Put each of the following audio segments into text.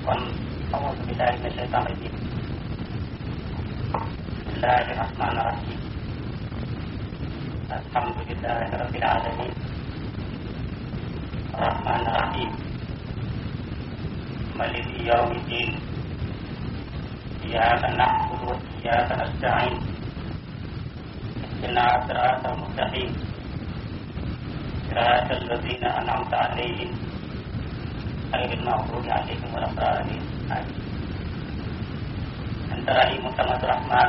kon أعوذ بالله من الشيطان الرجيم بسم الله الرحمن الرحيم الحمد لله رب العالمين الرحمن الرحيم ملك يوم الدين إياك نعبد وإياك نستعين اهدنا صراط المستقيم صراط الذين أنعمت عليهم غير المغضوب عليهم ولا الضالين آمين أنت رحيم سمد الرحمن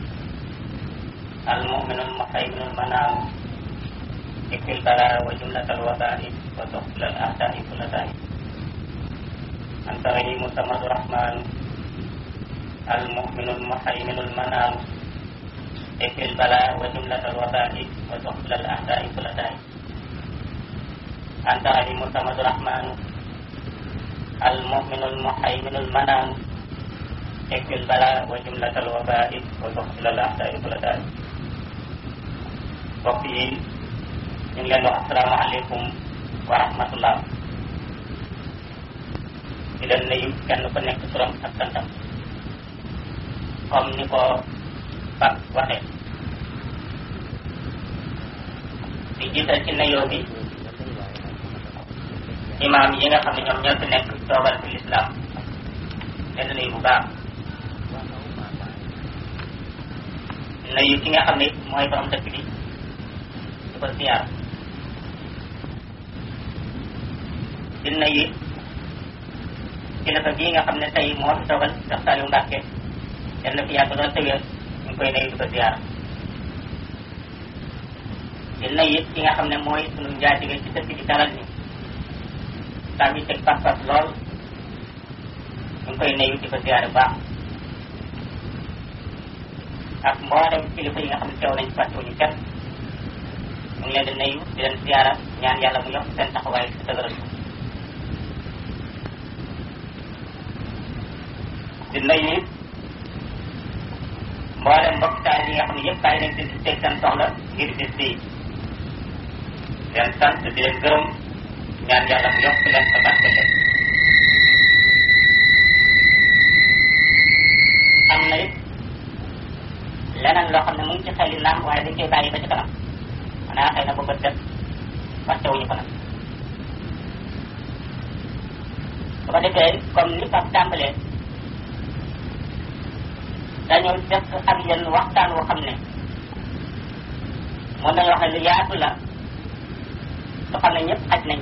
المؤمن المهيمن المنام اكفي البلاء وجملة الوباء وتقبل الأعداء كل داء أنت رحيم سمد الرحمن المؤمن المهيمن المنام اكفي البلاء وجملة الوباء وتقبل الأعداء كل داء أنت رحيم سمد الرحمن المؤمن المهيمن المنام اكفي البلاء وجملة الوباء وتقبل الأعداء كل داء mbokk yi ñu ngi leen wax asalaamaaleykum wa rahmatullah di leen nuyu kenn ku nekk turam ak santam comme ni ko Pape waxee di jiital ci nuyoo bi imaam yi nga xam ne ñoom ñoo fi nekk toogal fi lislaam leen nuyu bu baax nuyu ki nga xam ne mooy borom dëkk bi di ko siyaar di nuyu kilifa gii nga xam ne tey moo fi toogal Cheikh Saliou Mbacke yal na fi yàgg doon tëwéer ñu ngi koy nuyu di ko siyaar di nuyu ki nga xam ne mooy sunu njaatige ci dëkk bi dalal ni tam yi teg pas-pas lool ñu ngi koy nuyu di ko siyaare baax ak mboolem kilifa yi nga xam ne teew nañ fàttewuñu kenn ñu ngi leen di nuyu di leen siyaara ñaan yàlla mu yokk seen taxawaay si dëgëral di nuyu mboolem mbokk taal yi nga xam ne yëpp bàyyi nañ di teg seen soxla ngir bis bii leen sant di leen gërëm ñaan yàlla mu yokk leen sa barke leen am na it leneen loo xam ne mu ngi ci xeli naam waaye dañ koy bàyyi ba ci kanam xanaa xëy na ba bët def fàttewuñu ko nag su ko defee comme ni Pape tàmbalee dañoo def ak yenn waxtaan woo xam ne moom dañoo xam ne lu yaatu la su xam ne ñëpp xaj nañ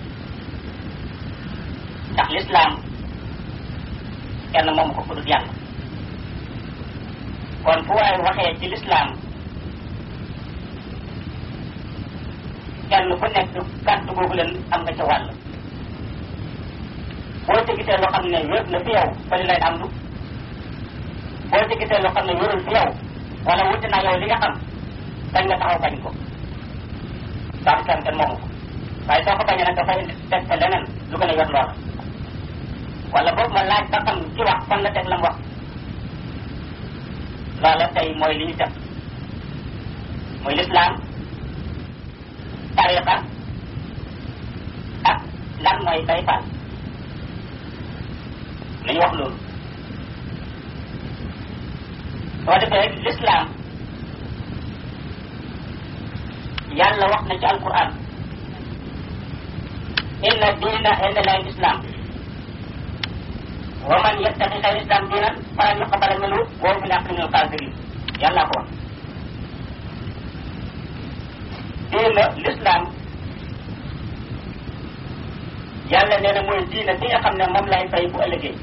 ndax lislaam kenn moomu ko ku dul yàlla kon fu waaye waxee ci lislaam kenn ku nekk kàddu googu leen am nga ca wàll boo ci gisee loo xam ne wér na fi yow bali lay am lu boo ci gisee loo xam ne wérul fi yow wala wuti naa yow li nga xam dañ nga taxaw bañ ko ndax kenn kenn moomu ko waaye soo ko bañee nag dafay teg fa leneen lu gën a yor loola wala boobu ma laaj ba xam ci wax fan la teg la mu wax loola tey mooy li ñu def muy lislaam tariqa ak lan mooy bay faal nañu wax loolu soo defee lislaam yàlla wax na ci alquran inna diina inda lahi islam wa man yattaqi xayra islam diinan falan yuqbala minhu wa huwa fil aaxirati minal xaasiriin yàlla ko wax diina l'islam yàlla nee na mooy diina bi nga xam ne moom lay fay bu ëllëgee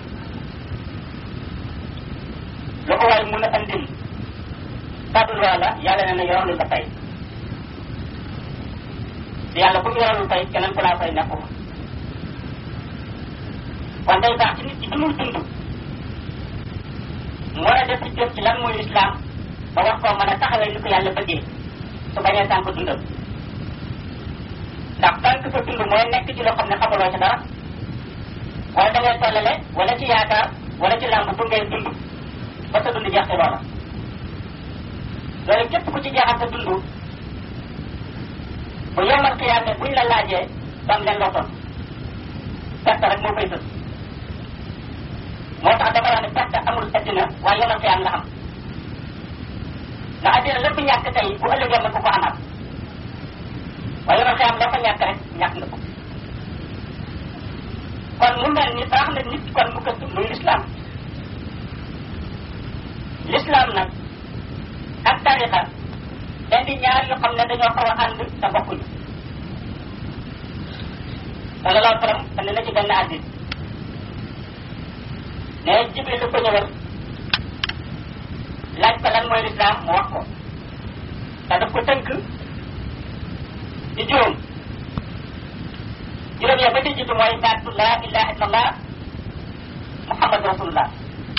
lu ko waay mun a andil kàddu loola yàlla nee na yoralul la fay te yàlla ku mu yoralul fay keneen ku laa fay nekku kon day baax ci nit ci bi muy dund moo a def ci jëf ci lan mooy lislaam ba wax koo mën a taxawee li ko yàlla bëggee su bañee tànk dundam ndax tànk sa dund mooy nekk ci loo xam ne xamaloo ci dara wala da ngay tollale wala ci yaakaar wala ci làmb bu ngay dund ba sa dund jeex ci loola loolu képp ku ci jeexal sa dund bu yomal xiyaame buñ la laajee dam leen loo ton perte rek moo koy sës addina waaye yomal xiyam la am ndax addina lépp ñàkk tey bu ëllëgee mën ko ko amaat waaye yomal xiyam la fa ñàkk rek ñàkk nga ko kon mu mel ni baax na nit kon mu gëstu muy lislaam lislaam nag ak tarixa indi ñaar yoo xam ne dañoo xaw a ànd te bokkuñu sallallahu alayhi wa sallam andi na ci benn àddit ne jibril ko ñëwal laaj ko lan mooy lislaam mu wax ko te daf ko tënk ci juróom juróom ya ba ci jiitu mooy baatu laa ilaha illallah muhammad rasulullah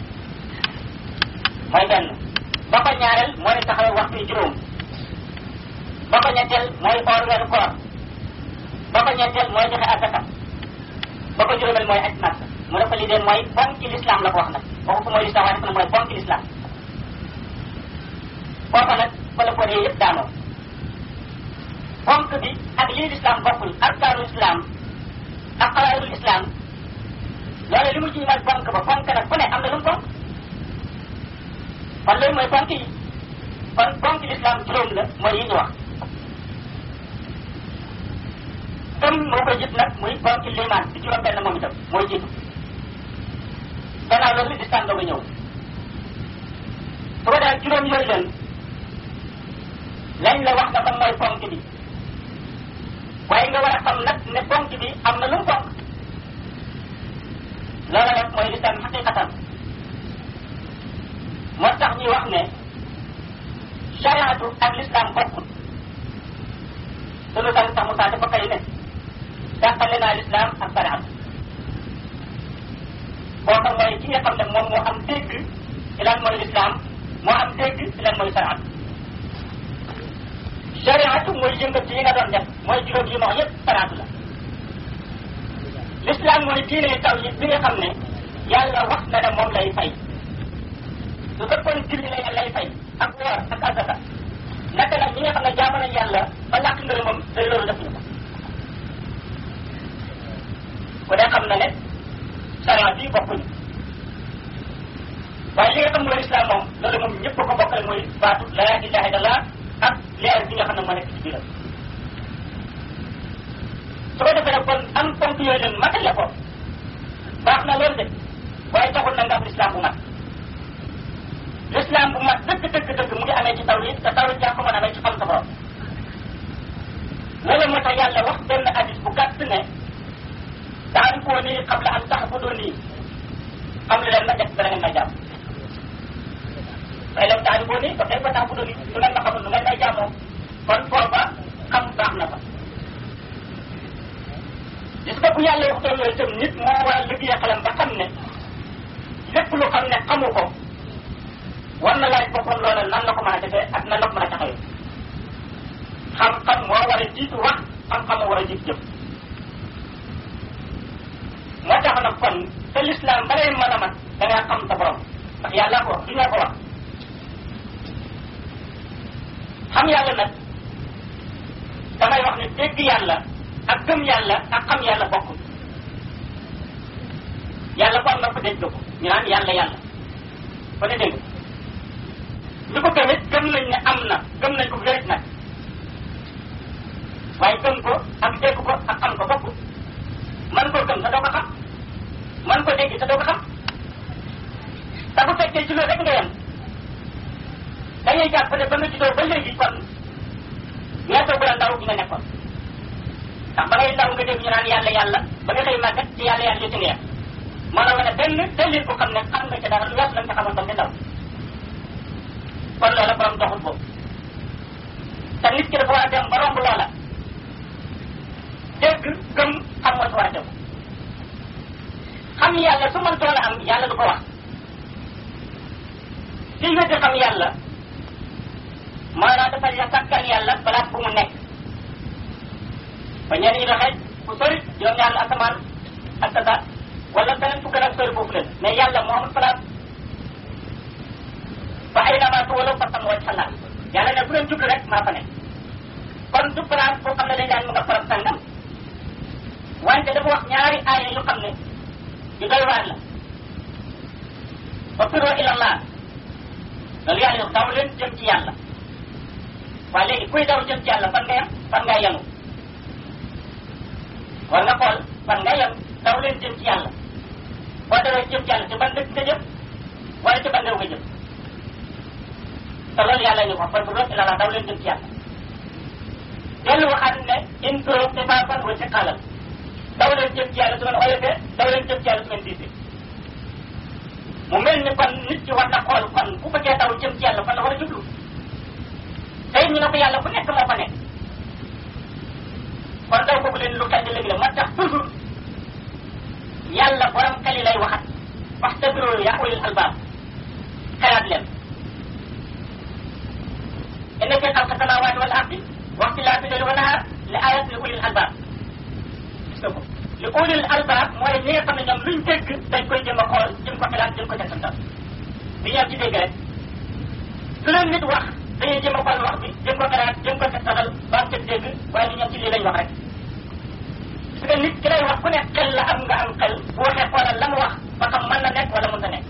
mooy benn ba ko ñaareel mooy taxawal waxtu yi juróom ba ko ñetteel mooy oor weeru koor ba ko ñetteel mooy joxe asaka ba ko juróomeel mooy aj màkk mu ne ko lii de mooy ponki l'islam la ko wax nag waxu ko mooy l'islam waaye dafa ne mooy ponki l'islam kooku nag fa la ko dee yëpp daanoo ponk bi ak lii l'islam bokkul arkaanul islam ak xalaayul islam loolu li mu ci ñëwaat ponk ba ponk nag ku ne am na lu mu ponk kon loolu mooy ponk yi kon ponk l'islam juróom la mooy yi ñu wax gëm moo koy jit nag muy ponk limaan di juróom benn moom itam mooy jiitu gannaaw loolu lislam dooga ñëw su ko daal juróom yooyu leen lañ la wax dafa mooy ponk bi waaye nga war a xam nag ne ponk bi am na lu mu ponk loolu nag mooy lislam xaqiqatan moo tax ñuy wax ne chariatu ak l'islam bokkul sunu sang sax Moussa dafa kay ne dàqale naa l'islam ak chariatu kooka mooy ki nga xam ne moom moo am dégg ci lan mooy l'islam moo am dégg ci lan mooy chariatu chariatu mooy yëngat yi nga doon def mooy juróom yi ma wax yëpp chariatu la l'islam mooy diine taw yi bi nga xam ne yàlla wax na ne moom lay fay su fekkoon julli la lay fay ak woor ak asaka naka nag ñi nga xam ne jaamu nañ yàlla ba làkk ngërëmam te loolu def ñu ko ku dee xam na ne sariya bii bokkuñu waaye li nga xam mooy islam moom loolu moom ñëpp ko bokkale mooy baatu laa ilaha illallah ak leer bi nga xam ne moo nekk ci biiram su ko defee nag kon am ponk yooyu leen matale ko baax na loolu de waaye taxul na nga am islam bu mat l'islam bu mat dëgg dëgg dëgg mu ngi amee ci tawhid te tawhid yaa ko mën a amee ci xam sa borom loolu moo tax yàlla wax benn hadis bu gàtt ne taarifuni qabla an ta'buduni xam li leen ma def dana ngeen may jàmm waaye lam taarifuni fa kayfa ta'buduni su ngeen ma xamul nu ngeen may jàmmoo kon foofa xam baax na fa gis nga bu yàlla waxtoon loolu itam nit moo war a liggéey xelam ba xam ne lépp lu xam ne xamu ko war na laaj boppam loola nan la ko mën a defee ak nan la ko mën a taxawee xam-xam moo war a jiitu wax xam-xam moo war a jiitu jëf moo tax nag kon te l'islam ba lay mën a mat da ngaa xam sa borom ndax yàlla ko wax du ñu ko wax xam yàlla nag damay wax ne dégg yàlla ak gëm yàlla ak xam yàlla bokkul yàlla ko am na ko dégg ko ñu naan yàlla yàlla ko ne dégg li ko gëmit gëm nañ ne am na gëm nañ ko wérit nag waaye gëm ko ak dégg ko ak xam ko bokkul man koo gëm te doo ko xam man ko dégg te doo ko xam te bu fekkee ci loolu rek nga yem dañuy jàpp ne ba nga juddoo ba léegi kon ñettoo bu la ndaw gi nga nekkoon ndax ba ngay ndaw nga dégg ñu naan yàlla yàlla ba nga xëy màggat ci yàlla yàlla yu ci nga yem moo la wane benn dalil ko xam ne xam nga ci dara lu wees la nga xamoon ba nga ndaw kon loola borom doxul boobu te nit ki dafa war a dem ba romb loola dégg gëm xam moo si war a tegu xam yàlla su mën toon a am yàlla du ko wax ci weddi xam yàlla maanaam dafa ya sàkkal yàlla place bu mu nekk ba ñenn ñi doxee fu sori juróom-ñaar la asamaan ak tata wala beneen fu gën a sori foofu leen mais yàlla moo amul place ba ay namaa tuwala fa sam waj xalaat yàlla ne bu leen jublu rek maa fa nekk kon du place boo xam ne dañ daan mu nga faram sangam wante dafa wax ñaari aaya yu xam ne yu doy waar la fa firoo ilallah loolu yàlla yow daw leen jëm ci yàlla waaye léegi kuy daw jëm ci yàlla fan nga yem fan nga yenu war nga xool fan nga yem daw leen jëm ci yàlla boo dawee jëm ci yàlla ci ban dëkk nga jëm wala ci ban réew nga jëm te loolu yàlla ñu ko fa firoo ilallah daw leen jëm ci yàlla dellu waxaat ne in turoo xifaafan wa siqaalan daw leen jëm ci yàlla su ngeen oyofee daw leen jëm ci yàlla su ngeen diisee mu mel ni kon nit ki war na xool kon bu bëggee daw jëm ci yàlla fan la war a jublu tey ñu ne ko yàlla bu nekk moo fa nekk kon daw boobu leen lu xel di léegi la moo tax toujours yàlla borom xel yi lay waxat wax dëgg yaa ulil albaab xelaat leen inna fi xalqa samaawaati wal ardi wa ixtilaafi layli wa nahaar la ayat li ulil albaab gis nga ko li ulil albaab mooy ñi nga xam ne ñoom luñ dégg dañ koy jëm a xool jëm ko xelaat jëm ko setantal bi ñoom ci dégg rek su leen nit wax dañuy jëm a xool wax bi jëm ko xelaat jëm ko setantal ba am ca dégg waaye li ñoom ci lii lañ wax rek parce que nit ki lay wax ku ne xel la am nga am xel bu waxee xoolal la mu wax ba xam mën na nekk wala mën na nekk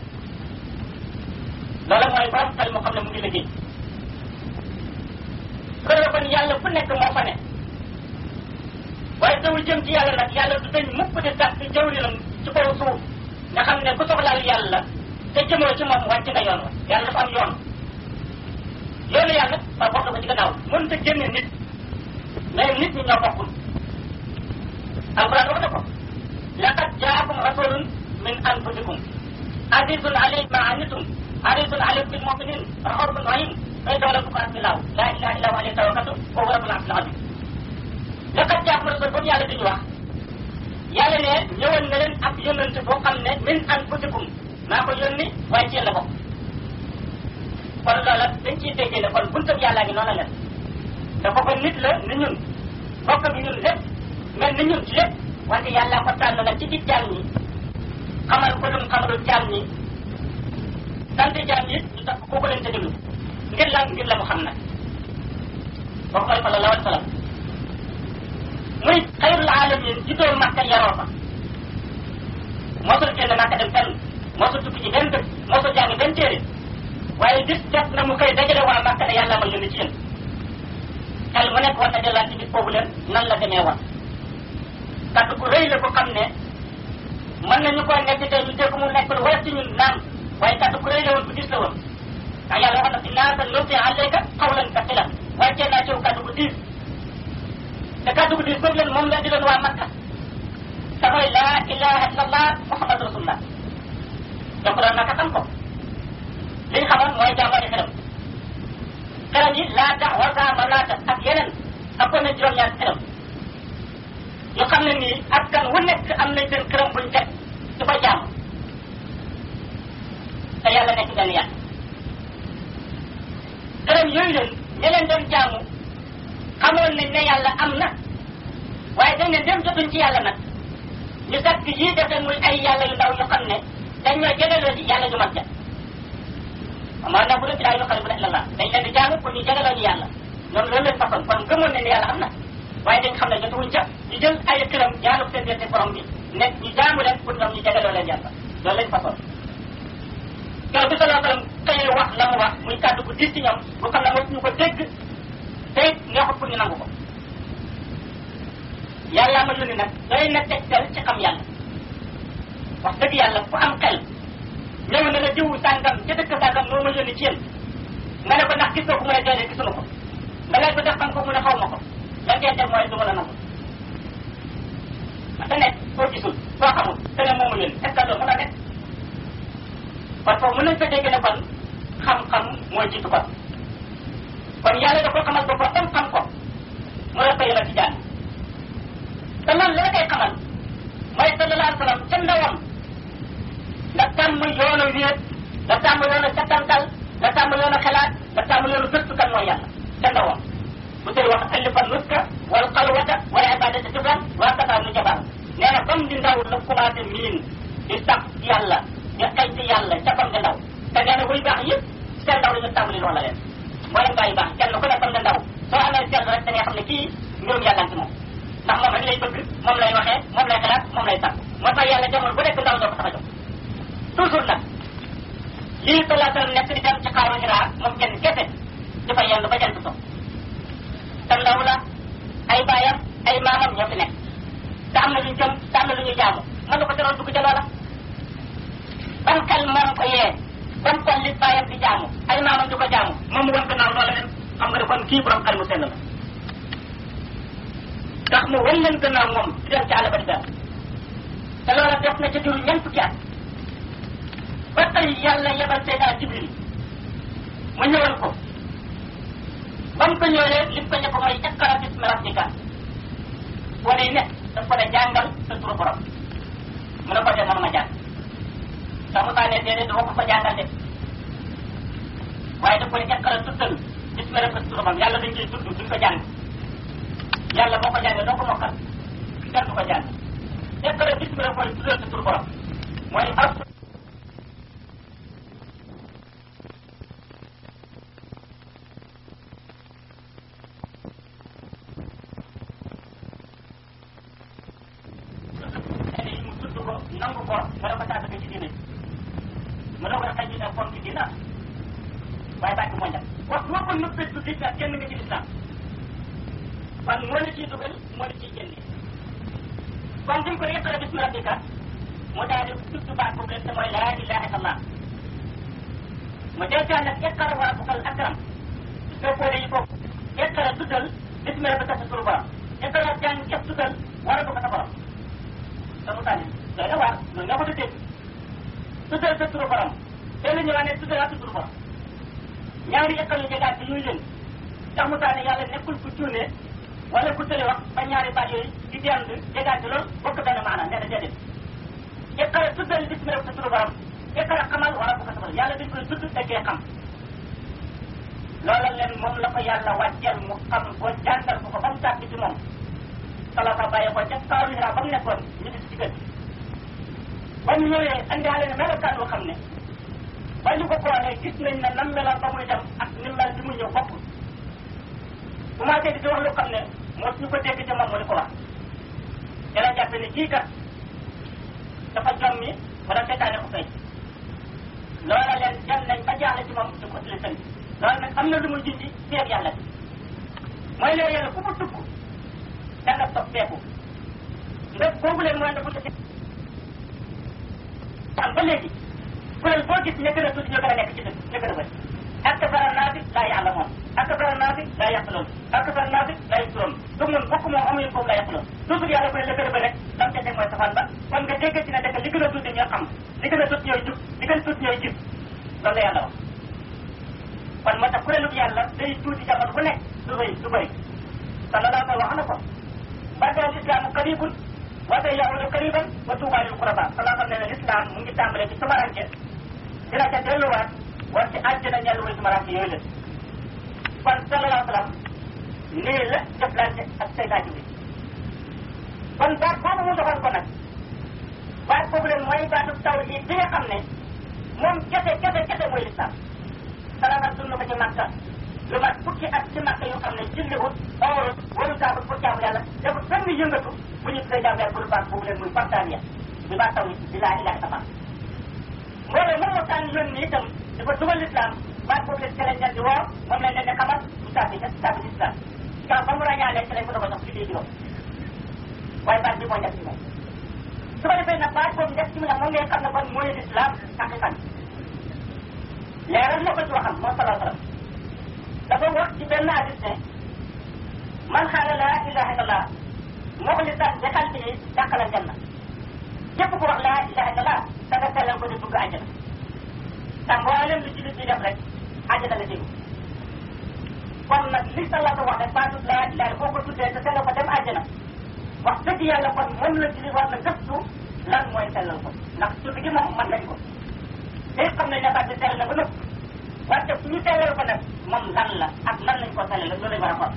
loolu mooy borom xel moo xam ne mu ngi liggéey su ko defee kon yàlla fu nekk moo fa ne waaye dawul jëm ci yàlla nag yàlla du dañ mukk di tax ci jawrinam ci kaw suuf nga xam ne ku soxlaal yàlla te jëmoo ci moom wàcc nga yoon wa yàlla dafa am yoon yoonu yàlla ba bokk ko ci gannaaw mënut a génne nit mais nit ñi ñoo bokkul alquran wax na ko laqad jaakum rasulun min anfusikum azizun alayhi ma anitum harisun alaykum bil muminin raufun rahim fay dawla ko asbilaaw la ilaha illa huwa alayhi tawakkaltu wa huwa rabbul arshil azim laqad jaakum rasul boobu yàlla diñu wax yàlla ne ñëwoon na leen ab yónnante boo xam ne min anfusikum maa ko yónni waaye ci yéen la bokk kon loola dañ ciy déggee ne kon buntab yàllaa ngi noonu leen dafa ko nit la ni ñun bokk bi ñun lépp mel ni ñun ci lépp wante yàlla ko tànn nag ci ci jaam ñi xamal ko dum xamalul jaam ñi sant jaam ñi ñu tax kooku leen ca déglu ngir lan ngir la mu xam nag boo koy sallallahu alayhi wa sallam muy xayrul alamin juddoo Makka yaroo fa mosul génn Makka dem fenn mosul tukki ci benn dëkk mosul jàng benn téere waaye bis jot na mu koy dajale waa Makka ne yàlla ma yónni ci yéen xel mu nekk war na delluwaat ci bis boobu leen nan la demee woon kaddu gu rëy la ko xam ne mën nañu koo nekk tey ñu dégg mu nekk lu woyof ci ñun naan waaye kaddu gu rëy la woon bu gis la woon ndax yàlla wax na fi naa sa nulqi alayka qawlan thaqilan wàccee naa ci yow kaddu gu diis te kaddu gu diis boobu leen moom la di leen waa Makka te mooy laa ilaha illallah muhammad rasulullah donc doon naka xam ko li ñu xamoon mooy jàmbari xelam xelam yi laa tax wasa ma laata ak yeneen ëppoon na juróom-ñaar xelam ñu xam ne nii askan wu nekk am nañ seen këram buñ teg di ko jàmm te yàlla nekk benn yàlla këram yooyu leen ña leen doon jaamu xamoon nañ ne yàlla am na waaye dañ ne dem jotuñ ci yàlla nag ñu sakk yii def leen muy ay yàlla yu ndaw yu xam ne dañ ñoo jegaloo ci yàlla ju mag ja amaa na bu dee daa ñu xam ne bu dee la dañ leen di jaamu pour ñu jegaloo ñu yàlla ñoom loolu leen façon kon gëmoon nañ ne yàlla am na waaye dañ xam ne jotuwuñ ca ñu jël ay këram jaamu seen diggante borom bi nekk ñu jaamu leen pour ñoom ñu jegaloo leen yàlla loolu lañ façon keroog bi salaa sallam xëyee wax la mu wax muy kàddu bu diis ci ñoom bu xam ne mosuñu ko dégg te it neexut pour ñu nangu ko yàlla ma yónni nag doy na tegtal ci xam yàlla wax dëgg yàlla ku am xel ñëw na la jiwu sàngam ca dëkk sàngam moo ma yónni ci yéen nga ne ko ndax gis nga ko mu ne déedéet gisuma ko nga laaj ko def xam ko mu ne xaw ma ko lan ngeen def mooy du ma la nangu te nekk koo gisul koo xamul te ne moo ma yónni est ce que loolu mën a nekk kon foofu mën nañ fa dégg ne kon xam-xam mooy jiitu kon kon yàlla da ko xamal ko ba tam xam ko mu la ko yëla ci jaan te man la koy xamal mooy sallallahu alayhi wa sallam ca ndawam nga tàmm yoonu wéet nga tàmm yoonu settantal nga tàmm yoonu xalaat nga tàmm yoonu gëstu kan mooy yàlla ca ndawam bu tey wax alifa nuska wal xalwata wala ibadata jubran waa kataa nu jabar nee na comme di ndaw la commencé miin di sax ci yàlla di xëy ci yàlla ca comme di ndaw te nee na buy baax yëpp seen ndaw la ñu tàmbali loola leen mboolem gaa yi baax kenn ku ne comme di ndaw soo amee seetlu rek da ngay xam ne kii mbirum yàlla ci moom ndax moom rek lay bëgg moom lay waxee moom lay xalaat moom lay sax moo tax yàlla jamono bu nekk ndaw doo ko tax a jóg toujours nag lii salaa sallam nekk di dem ci xaaru Hira moom kenn kese dafa yendu ba jant so te ndaw la ay baayam ay maamam ñoo fi nekk te am na lu ñu jëm te am na lu ñuy jaamu mën na ko teroon dugg ca loola ban xel moom ko yee ban xol li baayam di jaamu ay maamam di ko jaamu moom mu wan gannaaw loola leen xam nga ne kon kii borom xel mu sell la tax mu wan leen gannaaw moom di dem ci àll ba di benn te loola def na ca diiru ñeent fukki at ba tey yàlla yebal Seydina Jibril mu ñëwal ko ba mu ko ñëwee li mu ko njëkk mooy iqra bismi rabbika wane ne daf ko ne jàngal sa turu borom mu ne ko de mënuma jàng sax mu taa ne déedéet dama ko ko jàngal de waaye daf ko ne iqra tuddal bismi rabbika sa turu borom yàlla dañ koy tudd duñ ko jàng yàlla boo ko jàngee doo ko mokkal kenn du ko jàng iqra bismi rabbika mooy tuddal sa turu borom mooy ab nangu ko nga ne ko saa dëgg ci diine mu ne ko xëy ci kon ci diina waaye bàcc moo njëkk wax boo ko nëbbee du diine kenn nga ci lislaam kon moo la ciy dugal moo la ciy génne kon duñ ko iqra bismi rabbika mu daal di tudd baat boobu te mooy laa ilaha illallah mu deetaan nag iqra wa rabbukal akram soo boole yi foofu iqra tuddal bismi rabbika sa turu borom iqra jàng képp tuddal wa rabbuka sa borom sa mu tànni doy na waar noonu nga ko dégg tuddal sa turu borom tey la ñëwaat ne tuddal sa turu borom ñaari école yu jegaat bi ñuy leen tax mu taane yàlla nekkul ku cuune wala ku tële wax ba ñaari baat yooyu di dend jegaat bi loolu bokk benn maanaam nee na déedéet école tuddal bismi rek sa turu borom école xamal wala bu ko sabal yàlla dañ koy tudd daggee xam loola leen moom la ko yàlla wàcceel mu xam ko jàngal ko ko ba mu tàgg ci moom salata bàyyi ko ca kaaru Hira ba mu nekkoon ñu di ci gën ba mu ñëwee andiwaale ne melokaan boo xam ne ba ñu ko xoolee gis nañ ne nam meloon ba muy dem ak ni mel bi muy ñëw bokkul commencé di wax lu xam ne moo ñu ko dégg ca moom mu di ko wax te la jàppe ne kii kat dafa jommi wala seetaane ko fay loola leen dem nañ ba jaaxle ci moom di ko tili sëñ loolu nag am na lu muy jindi seet yàlla bi mooy leen yàlla ku mu tukk da nga soppeeku nga boobu leen mooy dafa am ba léegi kuréel boo gis ña gën a tuuti ñoo gën a nekk ci dëkk ña gën a bëri akbara naasi laa ya'lamuun akbara naasi laa yaqiluun akbara naasi laa yubsiruun du mun bokk moom amuñu foofu laa yaqiluun toujours yàlla bu ne la gën a bëri rek lam ca teg mooy safaan ba kon nga dégg ci ne dëkk li gën a tuuti ñoo xam li gën a tuuti ñooy jub li gën a tuuti ñooy gis loolu la yàlla wax kon moo tax kuréelu yàlla day tuuti jamono bu nekk du bëri du bëri sallallahu alayhi wax na ko badal islaamu qaribun wa sayaudu qariban wa tuuba lil quraba salaa xam ne ne l'islam mu ngi tàmbalee ci tumaranke dina ca delluwaat war ci àjjana ñellu way tumaranke yooyu la kon sallallahu alayhi wa sallam nii la jëflante ak Seydina Jibril kon baat boobu mu doxal ko nag baat boobu leen mooy baatu tawhid bi nga xam ne moom kese kese kese mooy l'islam salama dund ko ci Makka lu mat fukki at ci Makka yoo xam ne julliwut oorut waru saabut pour jaamu yàlla defut benn yëngatu bu ñu tuddee jaamu yàlla bu dul baat boobu leen muy fartaaniya di baat tawhid di laa ilaha illallah mbooloo moom moo tànn yoon ni itam dafa dugal l'islam baat boobu leen ci lañ leen di woo moom lañ leen di xamal mu tàbbi ca tàbbi ci islam kaa ba mu ràññaalee ci lañ ko doog a jox julli juróom waaye baat bi moo njëkk ci moom su ko defee nag baat boobu njëkk ci mu ne moom ngay xam ne kon mooy l'islam haqiqan leeral na ko ci waxam moom salaa sallam dafa wax ci benn hadis ne man xaala laa ilaha illallah muxlisan bi qalbihi daxala aljanna képp ku wax laa ilaha illallah da nga sellal ko di dugg àjjana te mboolem lu jullit bi def rek àjjana la déglu kon nag li salaa wax rek baatut laa ilaha boo ko tuddee te sellal ko dem àjjana wax dëgg yàlla kon moom la jullit war na gëstu lan mooy sellal ko ndax tudd gi moom mën nañ ko te xam nañ ne baat bi sell na ba nëpp wante fu ñu sellal ko nag moom lan la ak lan lañ ko sellal loolu lañ war a xool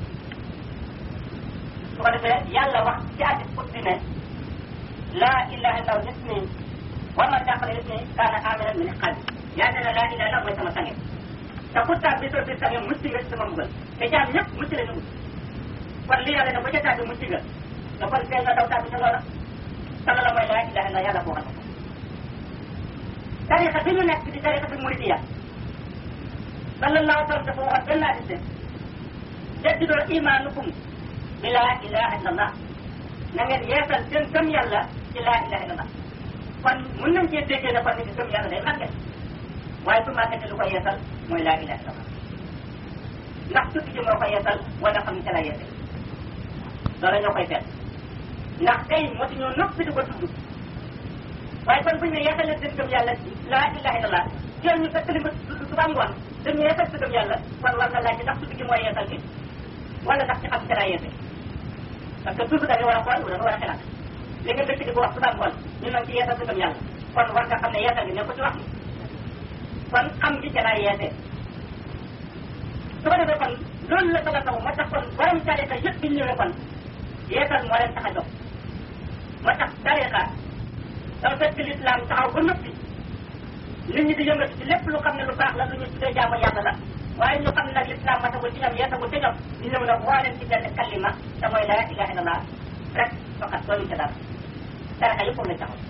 su ko defee yàlla wax ci addis qudsi ne laa ilaha illa nit ni war na jàppale nit ni kaana aminan min qalbi yaa ne laa ilaha illa mooy sama sange te pourtant bi soo biir sange mucc nga ci sama mbugal te jaam ñëpp mucc la ñu mucc kon li yàlla ne bu ca tàbbi mucc nga da kon tee nga daw tàbbi ca loola te loola mooy laa ilaha illa yàlla boo xam tarixa bi ñu nekk di tarixa bi muridiya sallallahu alayhi wa sallam dafa waxoon benn hadis ne jaddidoo imaanukum bi laa ilaha illallah na ngeen yeesal seen gëm yàlla ci laa ilaha illallah kon mën nañ cee déggee ne kon ni gëm yàlla day màgget waaye su màggetee lu ko yeesal mooy laa ilaha illallah ndax tudd ji moo ko yeesal wala xam ne ca la yeesal loolu ñoo koy seet ndax tey moo ci ñoo noppi di ko tudd waaye kon bu ñu ne yeesalee seen gëm yàlla ci laa ilaha illallah jël ñu fekk li nga tudd suba ngoon dañu yeesal sa gëm yàlla kon war nga laaj ndax tudd gi mooy yeesal bi wala ndax ci xam ca la yeesal parce que toujours da nga war a xool da nga war a xelaat li nga dëkk di ko wax suba ngoon ñu nag ci yeesal sa gëm yàlla kon war nga xam ne yeesal gi ne ko ci wax kon xam gi ca laa yeesee su ko defee kon loolu la bëgg a taw moo tax kon borom tariqa yëpp bi ñëwee kon yeesal moo leen tax a jóg moo tax tariqa dafa fekk l'islam taxaw ba noppi nit ñi di yëngatu ci lépp lu xam ne lu baax la lu ñu tuddee jaamu yàlla la waaye ñu xam ne nag l'islam matagul ci ñoom yeesagul ci ñoom ñu ñëw nag woo leen ci benn kalima te mooy la ilaha illallah rek fakat doolu ca dara tariqa yëpp la taxaw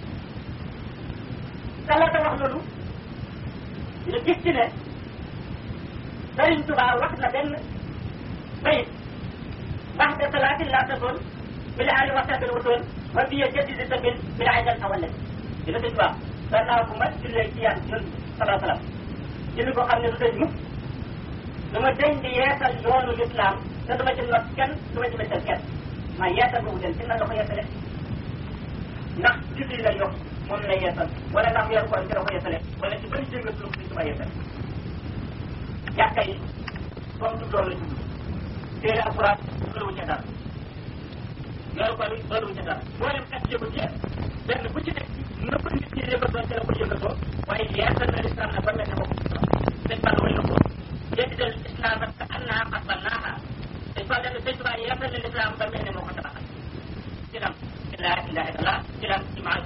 kala wax loolu ñu gis ci ne Sëriñ Tuubaa wax na benn bayit wax de salaatin laa tasoon bi la ali waxtabil wutoon wa biye jaddidi sabil bi la ajal awallet dina sëñ Tuubaa gannaaw bu ma jullee ci yàlla yoon salaa salaam julli boo xam ne du dañ mukk du ma dañ di yeesal yoonu lislaam te du ma ci not kenn du ma ci méttal kenn maa yeesal boobu den ci nan la ko yeesale ndax julli la yokk moom la yeesal wala ndax weeru koor ci la ko yeesale wala ci bëri jénga sulu sëñ Tuubaa yeesal jàkka yi comme du loolu la tudd téere alquran loolu ca dara loolu ko loolu ca dara boo dem kat yëngu ci benn bu ci nekk na ko nit ñi yëngatoo ca la ko yëngatoo waaye yeesal na lislam na ba mel ne ko sëñ Balla way na ko yeddal islam ak ka annaha qasbalnaha sëñ Balla ne sëñ Tuubaa yeesal na lislam ba mel ne moo ko tabaxal ci lam ci laa ilaha illallah ci lam ci maa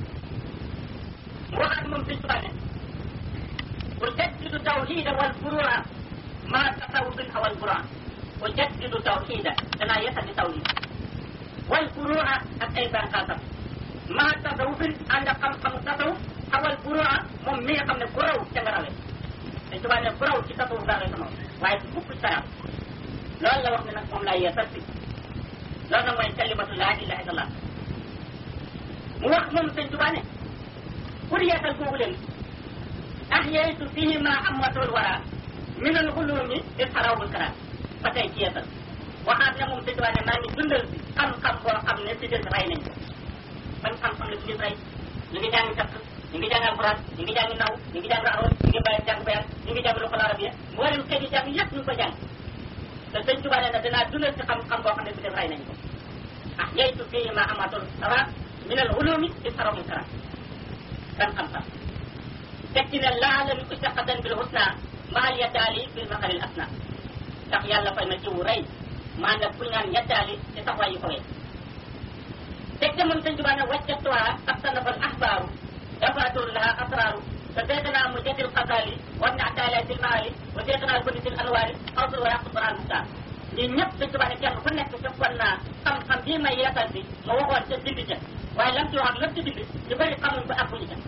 mu waxaat moom sëñ Tuubaa ne أجدد توحيد والفروع ما تصوف أو الفروع أجدد توحيد كما يسد توحيد والفروع أيضا قاسم ما تصوف عند قم قم تصوف أو الفروع مم مية قم الفروع تنغراوي انتوا بان الفروع في تصوف داغي سمو وايد كوب السلام لولا la wax ne nag moom laa yeesal si loolu nag mooy kalimatu laa ilaha illallah mu wax moom sëñ Tuubaa ne pour yeesal googu leen أحييت فيه ما أمته الورى من العلوم إسحراء الكرام فتاي ci yeesal waxaat ne moom sëñ ne maa ngi dundal si xam-xam boo xam ne si des rey nañ ko ban xam-xam la si des rey ñu ngi jàng takk ñu ngi jàng alquran ñu ngi jàng naw ñu ngi jàng aroon ñu ngi bàyyi jàng bayaan ñu ngi jàng loxol arabia mboolem xeet yi jàng yëpp ñu ngi ko jàng te sëñ Tuubaa ne na dinaa dundal si xam-xam boo xam ne si des rey nañ ko أحييت فيه ما أمته الورى من العلوم إسحراء الكرام ban xam-xam tekki ne laalam istaqadan bil husna maal yataali bil maqaril asna ndax yàlla fay na jiwu rey maa nag kuñ naan yataali ci taxawaay yu kowee teg te moom sëñ Tuubaa ne wajjatuha astanafal ahbaaru dafatur laha asraaru te seetana mu jatil xasaali war na ataala sil maali wa seetana boni sil anwaari xawsul wa yàqu quran mustaan ñii ñëpp sëñ Tuubaa ne kenn ku nekk fekkoon naa xam-xam bii may yeesal si ma waxoon ca bind ca waaye lam ci wax ak lam ci bind ñu bëri xamuñ ko ak buñu ca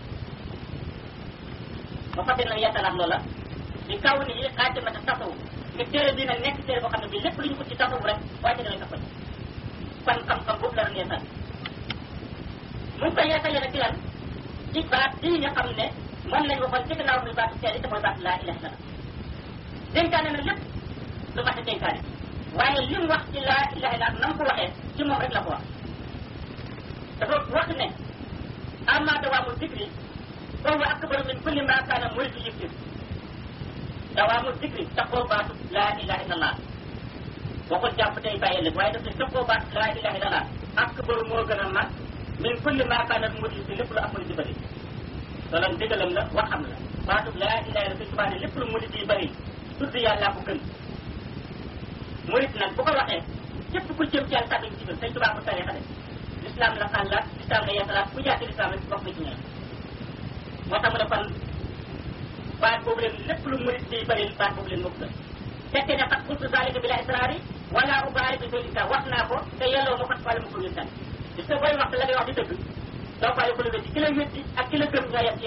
ba fàtte nag yeesalaat loola di kaw ni xaatimata tasawu nga téere bii nag nekk téere boo xam ne bii lépp lu ñu ko ci tasawu rek wàcce na la ko ci kon xam-xam boobu la doon yeesal mu ngi koy yeesalee nag ci lan ci baat bii nga xam ne moom lañ waxoon ci gannaaw muy baatu seede te mooy baatu laa ilaha illallah dénkaane na lépp lu mat a dénkaane waaye li mu wax ci laa ilaha illallah na mu ko waxee ci moom rek la ko wax dafa wax ne amma dawaamu zikri فهو أكبر من كل ما كان مريد يكتب دوام الذكر تقوى بات لا إله إلا الله وقل جاب تي باي لك وايد تقوى بات لا إله إلا الله أكبر موغنا ما من كل ما كان مريد يكتب لكل أمر جبري dalam digalam la waxam la baatu la ilaha illa subhanahu ta'ala lepp lu murid yi bari tudd yàlla ko gën murid nag bu ko waxee képp ku jëm ci yàlla tàbbi ci biir sëñ tubaa ko tarixa de l'islam la xàllaat l'islam la yeesalaat ku jaati l'islam rek wax nga ci ñoom moo tax mu ne kon baat boobu leen lépp lu murid di bëri baat boobu leen moo ko gën fekkee ne xat qultu zalika bila israari wala ubaari bi zalika wax naa ko te yelloo ma fat wala ma ko wéttal gis nga booy wax la ngay wax di dëgg doo bàyyi ko lu wétti ki la wétti ak ki la gëm ñoo yem ci yow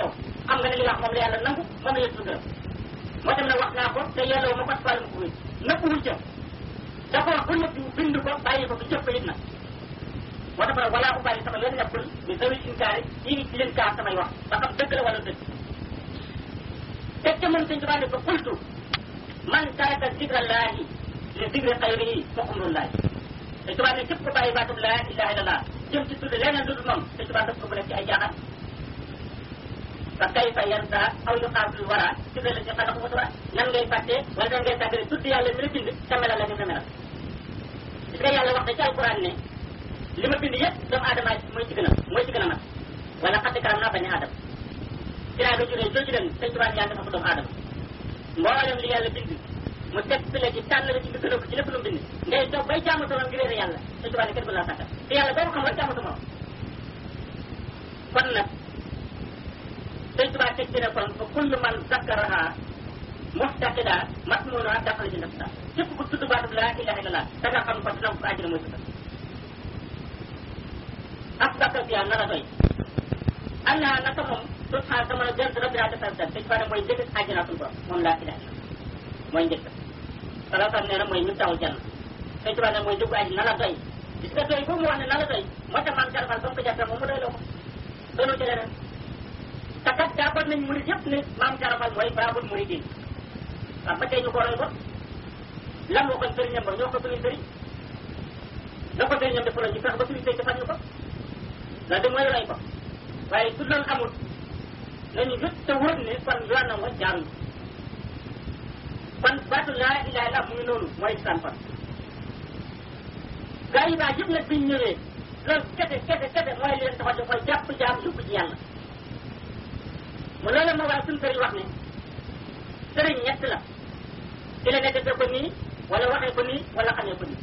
xam nga ne li nga wax moom la yàlla nangu moom la yëpp gërëm moo tamit nag wax naa ko te yelloo ma ko fàll ma ko wéy nëbbuwul ca dafa wax bu nëbbu bind ko bàyyi ko fi jëf ko it nag moo tax nag wala ubaali sama yoon nekkul bi zawil inkaari yi di leen kaar samay wax ba xam dëgg la wala dëgg teg ca moom sëñ Tuubaa ne ko qultu man taraka zikrallaahi li zikri xayrihi fa umrullaahi sëñ Tuubaa ne képp ko bàyyi baatub laa ilaha illallah jëm ci tudd leneen lu dul moom sëñ Tuubaa daf ko bu nekk ci ay jaaxal fa kayfa yansa aw yuqaabil wara ci la ci xalaku mutura nan ngay fàtte wala nan ngay tàggale tudd yàlla mi la bind te melal la ni mu melal gis nga yàlla wax na ci alquran ne li ma bind yëpp doomu aadama mooy ci gën a mooy ci gën a mat wala xadd karam naa bañ a aadama dinaa nga juree jooju leen sëñ Tuubaa yàlla dafa ko doomu aadama mboolem li yàlla bind mu teg fi la ci tànn la ci nga gën a ko ci lépp lu mu bind ngay toog bay jaamu sama ngir réer yàlla sëñ Tuubaa ne kenn du la sàkkal te yàlla boo ko xam rek jaamu sama kon nag sëñ Tuubaa teg ci ne kon fa kullu man zakkaraha muhtaqida masmuna daxala ci nafsa képp ku tudd baatu laa ilaha illallah da nga xam ko dina ko àjjana mooy tudd ak bakkal bi na la doy allah naka moom subhanahu sama la jël rabbi daa defal sëñ Tuubaa ne mooy njëkk àjjana suñu borom moom laa ilaha illallah mooy njëkk salaam nee na mooy ñu tawul jann sëñ Tuubaa ne mooy njëkk àjjana na la doy gis nga doy boobu mu wax ne na la doy moo tax maam jarfal ba mu ko jàppee moom mu doy loo ko doonoo ci leneen te kat jàppoon nañ murid yëpp ne maam jarafal mooy baabul muridin waaw ba tey ñu ko roy ko lan moo kon sëriñam ba ñoo ko suñu sëriñ na ko sëriñam def ñu fex ba suñu sëriñ defal ñu ko loolu de mooy roy ko waaye su loolu amul nañu jot te wóor ne kon yoon na mooy jaaruñu kon baatu laa ilaha illa mu ngi noonu mooy islam kon gaa yi baa yëpp nag biñ ñëwee loolu kese kese kese mooy leen taxaw di mooy jàpp jaam yóbbu ci yàlla mu loolu moo waral suñu sëriñ wax ne sëriñ ñett la ci la ne defee ko nii wala waxee ko nii wala xamee ko nii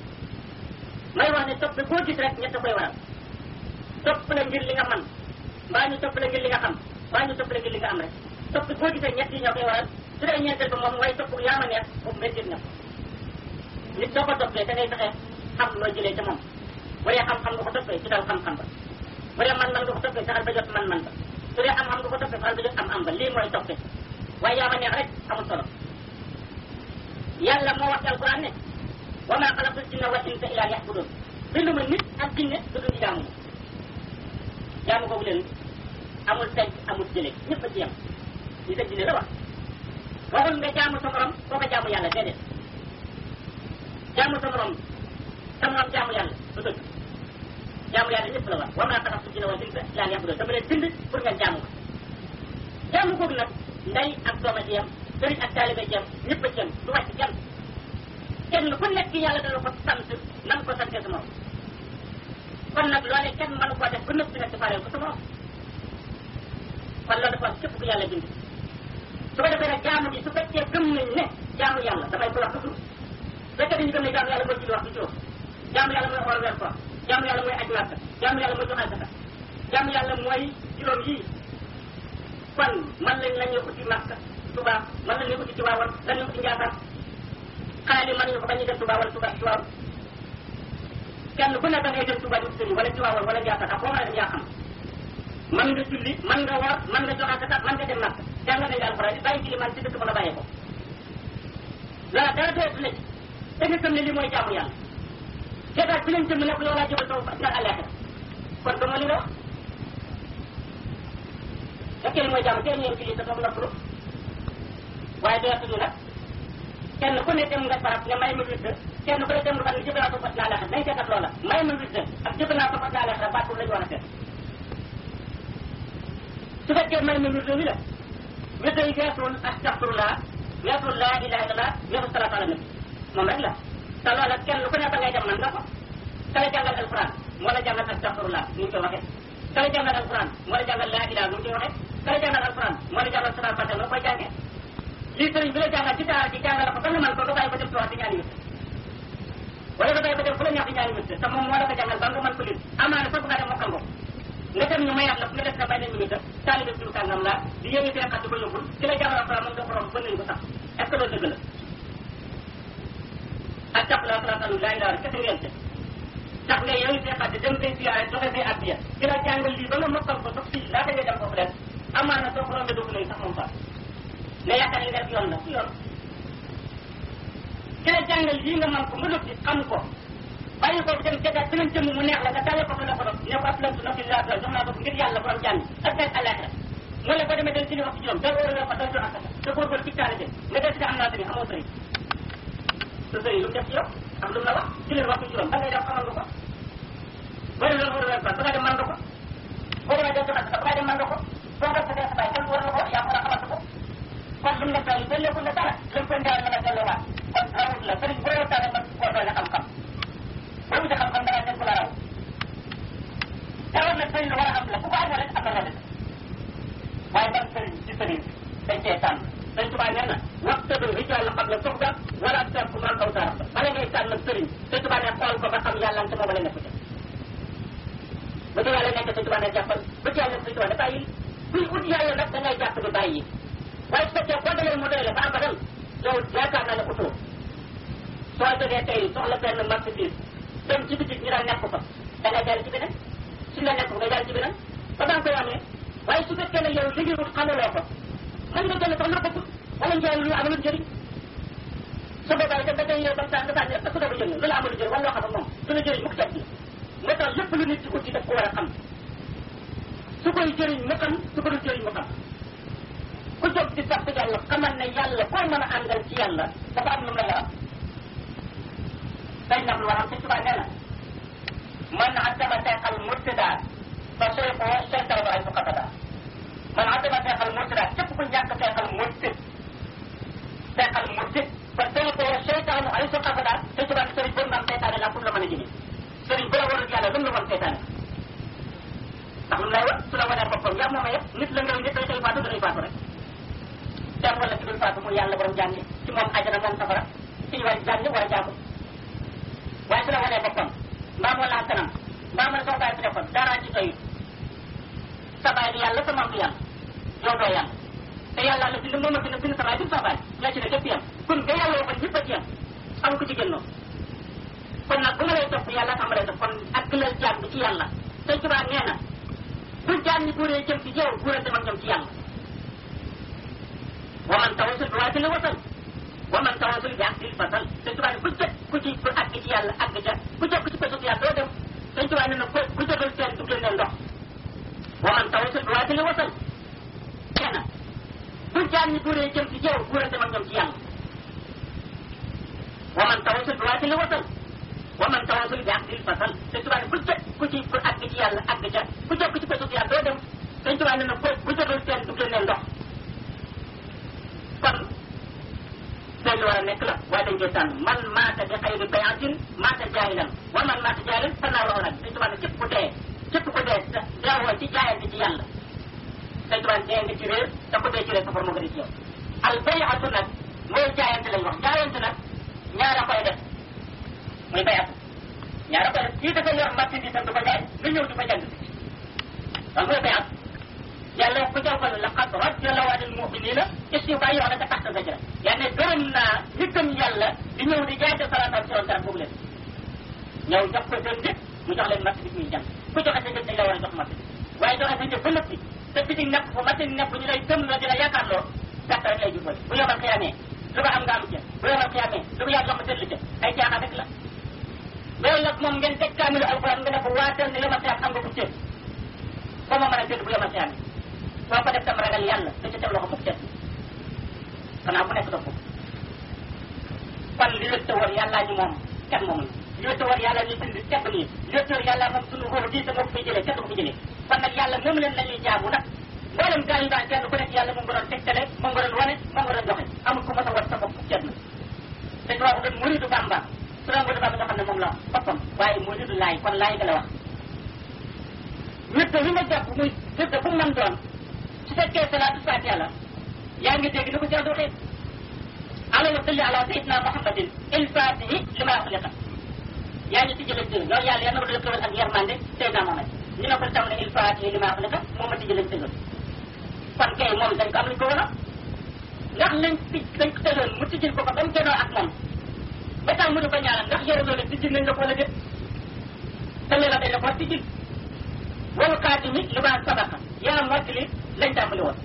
may wax ne topp boo gis rek ñett koy waral topp la ngir li nga man mbaa ñu topp la ngir li nga xam mbaa ñu topp la ngir li nga am rek topp boo gisee ñett yi ñoo koy waral su dee ñeenteel ba moom mooy topp yaa ma neex boobu méttit na nit soo ko toppee da ngay fexe xam loo jëlee ca moom bu dee xam-xam nga ko toppee ci dal xam-xam ba bu dee man-man nga ko toppee saxal ba jot man-man ba su dee am-am nga ko toppee saxal ba jot am-am ba lii mooy toppee waaye yaa ma neex rek amul solo yàlla moo wax ci alquran ne wa maa xalaqtul jinna wal insa illa liya'budun binduma nit ak jinne du dul jaamu jaamu googu leen amul teg amul jële ñëpp a ci yem nit ak jinne la wax waxul nga jaamu sa morom koo ko jaamu yàlla déedéet jaamu sa morom sa morom jaamu yàlla du dëgg jaamu yàlla ñëpp la wax wa maa xalaqtul jinna wal insa illa liya'budun dama leen bind pour ngeen jaamu ma jaamu googu nag ndey ak dooma ci yem sëriñ ak taalibe ci yem ñëpp a ci yem du wàcc kenn kenn ku nekk yàlla dana ko sant nan ko sante sa morom kon nag loolee kenn mënu koo def ba nëpp nag defaareel ko sa morom kon loolu dafa am képp ku yàlla bind su ko defee nag jaamu gi su fekkee gëm nañ ne jaamu yàlla damay ko wax toujours su fekkee dañu gëm ne jaamu yàlla mooy julli wax du juróom jaamu yàlla mooy xool weer koor jaamu yàlla mooy aj màkka jaamu yàlla mooy joxe zaka jaamu yàlla mooy juróom yii kon man lañ la ñuy uti màkka Tuubaa man la ñuy uti Tiwaawan la ñuy uti Njaasaan xanaa li mën nañu ko bañ a dem Tuubaa wala Tuubaa Tiwaawan kenn ku ne da ngay dem Tuubaa di uti wala Tiwaawan wala Njaasaan ak foo mën a dem yaa xam man nga julli man nga woor man nga joxe zaka man nga dem màkka jàng nañ la alxuraan bàyyi ci li man ci dëkk ba la bàyyee ko loola dara doyatu la ci te nga gëm ne lii mooy jaamu yàlla seetaat fi leen jëm ne ko yow laa jëbal sama na àllaaxira kon ba moo li nga wax fekkee li mooy jaamu teel ñeen ci lii te toog noppalu waaye doyatuñu nag kenn ku ne dem nga barab ne may ma wirde kenn ku ne dem nga barab ne jëbal naa sama na àllaaxira nañ seetat loola may ma wirde ak jëbal naa sama na àllaaxira baat boobu la ñu war a seet su fekkee may ma wirde wi la wirde yi weesul astaxfirullah weesul laa ilaha illallah weesul salaatu ala nabi moom rek la te loola kenn ku ne ba ngay dem man nga ko kala jàngal alquran moo la jàngal astaxfirullah ni ñu koy waxee kala jàngal alquran moo la jàngal laa ilaha nu ñu koy waxee kala jàngal alquran moo la jàngal salaatu fatiha noo koy jàngee lii sëriñ bi la jàngal ci daara ji jàngal ko ba nga man ko nga bàyyi ko dem tuwaat di ñaani wér wala nga bàyyi ko dem fu la neex di ñaani wér te moom moo la ko jàngal ba nga mën ko lim amaana sax nga dem mokkal ko nga dem ñu mayaat la fu nga def na bàyyi nañ minute taalibe suñu kàngam la di yéegi seen xat di ko yóbbul ki la jàngal alquran mën nga borom bën nañ ko sax est ce que loolu dëgg la ak tax la salaatu laa ilaaha kese ngeen te tax nga yow see xaddi dem say siyaare joxe say addiya ki la jàngal lii ba nga mokkal ko sax fii laata ngay dem foofu leen amaana soo ko sax moom fa mais yaakaar li nga def yoon la ku yoon ki la jàngal lii nga man ko nga noppi xam ko bàyyi ko dem jagaat beneen jëmm mu neex la nga dalee ko fa la ko doon ne ko aslamtu nafsi lillahi jox naa ko ngir yàlla borom jàmm ak tey àllaaxira mu la ko demee del ci li wax ci juróom dal war a fa dal jox asaka te góorgóorlu ci taale de nga del ci am naa tamit amoo sëriñ sa sëriñ lu mu def ci yow am lu mu la wax ci leen wax ci juróom ba ngay def xamal nga ko bëri loolu war a ba nga dem man nga ko boo demee del jox asaka ba nga dem man nga ko boo ko sa sa bàyyi kenn war na ko yaa war a xamal ko kon lu mu def daal delleeku la dara lu mu ko ndaal na la delloowaat kon rawut la sëriñ bu la tànn man koo doy la xam-xam boo wuti xam-xam dara nekk la raw dara nag sëriñ la war a am la ku ko amoo rek am na la def waaye ban sëriñ ci sëriñ dañ cee tànn dañ tubaab nee na waxtadu rijal xam la soxda wala tarku man aw taraf bala ngay tànn nag sëriñ dañ tubaab ne xool ko ba xam yàlla te moom la nekk ca ba ci yàlla nekk dañ tubaab ne jàppal ba ci yàlla dañ tubaab ne bàyyi kuy ut yàlla nag da ngay jàpp di bàyyi waaye su fekkee boo dalee mu doy la ba abadan yow yaakaar naa ne utoo soo jógee tey soxla benn marchandise dem ci bitik ñu daal nekk fa da ngay jàll ci beneen suñ la nekk nga jàll ci beneen ba daan koy amee waaye su fekkee ne yow liggéeyul xamaloo ko mën nga jënd sax lu bëgg wala njaay lu amul njëriñ su boobaa itam da ngay yow ba saa nga saa ne su doobu jëriñ lu la amul njëriñ wala loo xam ne moom du la jëriñ mukk teg nga tax lépp lu nit di uti daf ko war a xam su koy jëriñ mu xam su ko dul jëriñ mu xam ku jóg di sax yàlla xamal ne yàlla koo mën a àndal ci yàlla dafa am lu mu la am day nag lu war am ci tubaab nee na man addama teexal murtida fa seyxoo seytaanu ay fuqatada man addama teexal murtida képp ku ñàkk teexal murtid teexal murtid fa seyxoo seytaanu ay fuqatada te tubaab sëriñ boobu naan seytaane laa pour la mën a jëlee sëriñ bu la warul yàlla lu mu la wan seytaane ndax lu lay wax su la wanee boppam yaa moom a yëpp nit la ngay nit day tey faatu day faatu rek dem wala ci dul faatu mu yàlla borom jàngi ci moom ajana moom safara ci ñu war jàngi war a jaamu waaye su la wanee boppam mbaa moo laa kanam mbaa ma ne soo bàyyi fi defoon dara ci doyut sa baay di yàlla sa maam di yàlla yow doo yàlla te yàlla la bind moom a bind bind sa baay bind sa baay ñoo ci ne képp yam kon nga yàlla waxoon ñëpp a ci yam amul ko ci génnoo kon nag bu ma lay topp yàlla xam lay topp kon ak lal jaam bi ci yàlla te tubaab nee na bu jaam ñi buuree jëm ci yow buuree dem ak ñoom ci yàlla wa man tawasul bi waaye wasal wa man tawasul bi aktil fasal te tubaab ku jot ku ci ku àgg ci yàlla àgg ca ku jot ku ci pesut yàlla doo dem te tubaab nee na ku ku jotul seen du génne ndox wa man tawasul bi waaye wasal nee na bu jaam ñi buuree jëm ci yow buuree dem ak ñoom ci yàlla wa man tawasul bi waaye wasal wa man tawasul bi aktil fasal te tubaab ku jot ku ci ku àgg ci yàlla àgg ca ku jot ku ci pesut yàlla doo dem te tubaab nee na ku ku jotul seen du génne ndox kon day lu war a nekk la waaye dañ koy tànn man maata bi xayri bayatin maata jaahilan wa man maata jaahilan fa naa rawlan dañ tubaab ne képp ku dee képp ku dee deewoo ci jaayante ci yàlla dañ tubaab dee nga ci réer te ku dee ci réer safar moo gën a ci yow al bayatu nag mooy jaayante lañ wax jaayante nag ñaara koy def muy bayatu ñaara koy def kii dafa yor marchandise am du ko jaay nga ñëw di ko jënd donc mooy bayat yàlla ku jàppale laqad radiyallahu anil mu'minina is yu bàyyi wax na ca taxta sajra yaa ne gërëm naa ñi gëm yàlla di ñëw di jaay te salaatam si woon garab boobu leen ñëw jox ko seen njëg mu jox leen marché bi muy jàng ku joxe sa njëg dañ la war a jox marché bi waaye joxe sa njëg ba nëppi te bitig nekk fu marché bi nekk ñu lay gëm la di la yaakaar loo gàtt rek lay jubal bu yomal xiyaamee lu ko am nga am ca bu yomal xiyaamee lu ko yàlla jox ma tëdd ca ay caaxaan rek la loolu nag moom ngeen teg kaamilu alquran nga ne ko waatal ne yomal xiyaam am nga ko cër ba ma mën a tëdd bu yomal xiyaamee soo ko def tam ragal yàlla da ca teg loxo mukk cet xanaa bu nekk dox kon li wét te war yàllaa ñu moom kenn moomuñ li wét te war yàlla ñu bind tedd nii li wét te war yàlla moom suñu ruux di te moo ko fiy jëlee kenn du ko fi jëlee kon nag yàlla moom leen la ñuy jaamu nag mboolem gaa yi daan kenn ku nekk yàlla moom nga doon tegtale moom nga doon wane moom nga doon joxe amul ku mas a war sa bopp cet na te tubaab doon muridu bamba su doon muridu bamba nga xam ne moom la boppam waaye muridu laay kon laay ga la wax wét wi nga jàpp muy wét bu mu mën doon su fekkee salaatu fatiha la yaa ngi dégg ni ko Cheikh waxee allahumma salli ala sayyidina muhammadin il fatihi li ma uxliqa yaa ngi tijjale tëgg loolu yàlla yal na ko def xewal ak yermande Seydina Mohamed ñu ne ko tam ne il fatihi li ma uxliqa moom ma tijjale tëgg kon kay moom dañ ko am luñ ko war a ndax lañ tij dañ ko tëggoon mu tijjil ko ko ba mu gënoo ak moom ba tax mu di ko ñaanal ndax yore loolu tijjil nañ la ko wala déet te loola dañ la ko tijjil wal xaatimi li ma sabaqa yaa mottali lañ tàmbali woon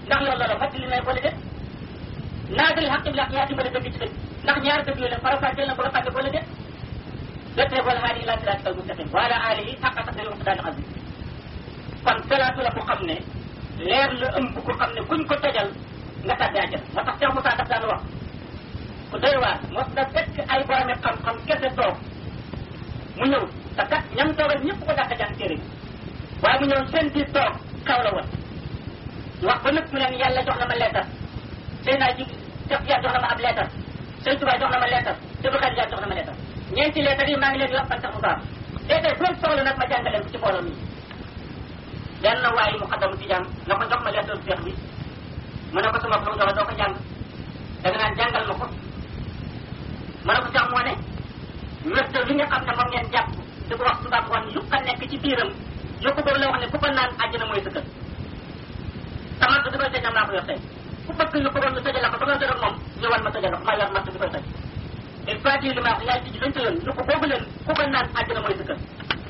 ndax loolu la fàttali may boole de naagari xaq bi yaa dimbale dëgg ci dëgg ndax ñaar dëgg yooyu la farafaateel na ko la fàtte boole de dëttee boole haa di ila siraatikal mustaqim wala alihi xaqa qadri wa daal azim kon salaatu la ko xam ne leer la ëmb ko xam ne kuñ ko tojal nga tàbbi àjjana moo tax Cheikh Moussa daf daan wax ku doy waar mos da fekk ay boromi xam-xam kese toog mu ñëw te kat ñam toogal ñëpp ko dàq jàng téere bi waaye mu ñëw seen biir toog kaw la woon wax ba nëpp mu leen yàlla jox na ma leetar sëy naa ji Cheikh Diar jox na ma ab leetar sëñ Tuba jox na ma leetar Sëñ Xadi Diar jox na ma leetar ñeenti leetar yi maa ngi leen di wax man Cheikh Moussa tey tey doon soxla nag ma jàngaleen ko ci mbooloo mi benn waaye mu xaddamu tijaan na ko jox ma leetar Cheikh bi mu ne ko sama ko jox doo ko jàng da nga naan jàngal ma ko ma ne ko sax moo ne wérte li nga xam ne moom ngeen jàpp di ko wax subaab ngoon yu ko nekk ci biiram yu ko boobu la wax ne ku ko naan àjjana mooy sa kër tamat di koy tëj am naa ko yor tey ku bëgg yu ko doon ñu tëjal la ko ba nga jëloon moom ñëwal ma tëjal la ko maa yor matt di koy tëj il faut li ma wax yaay tijji lañ tëjoon yu ko boobu leen ku ko naan àjjana mooy sa kër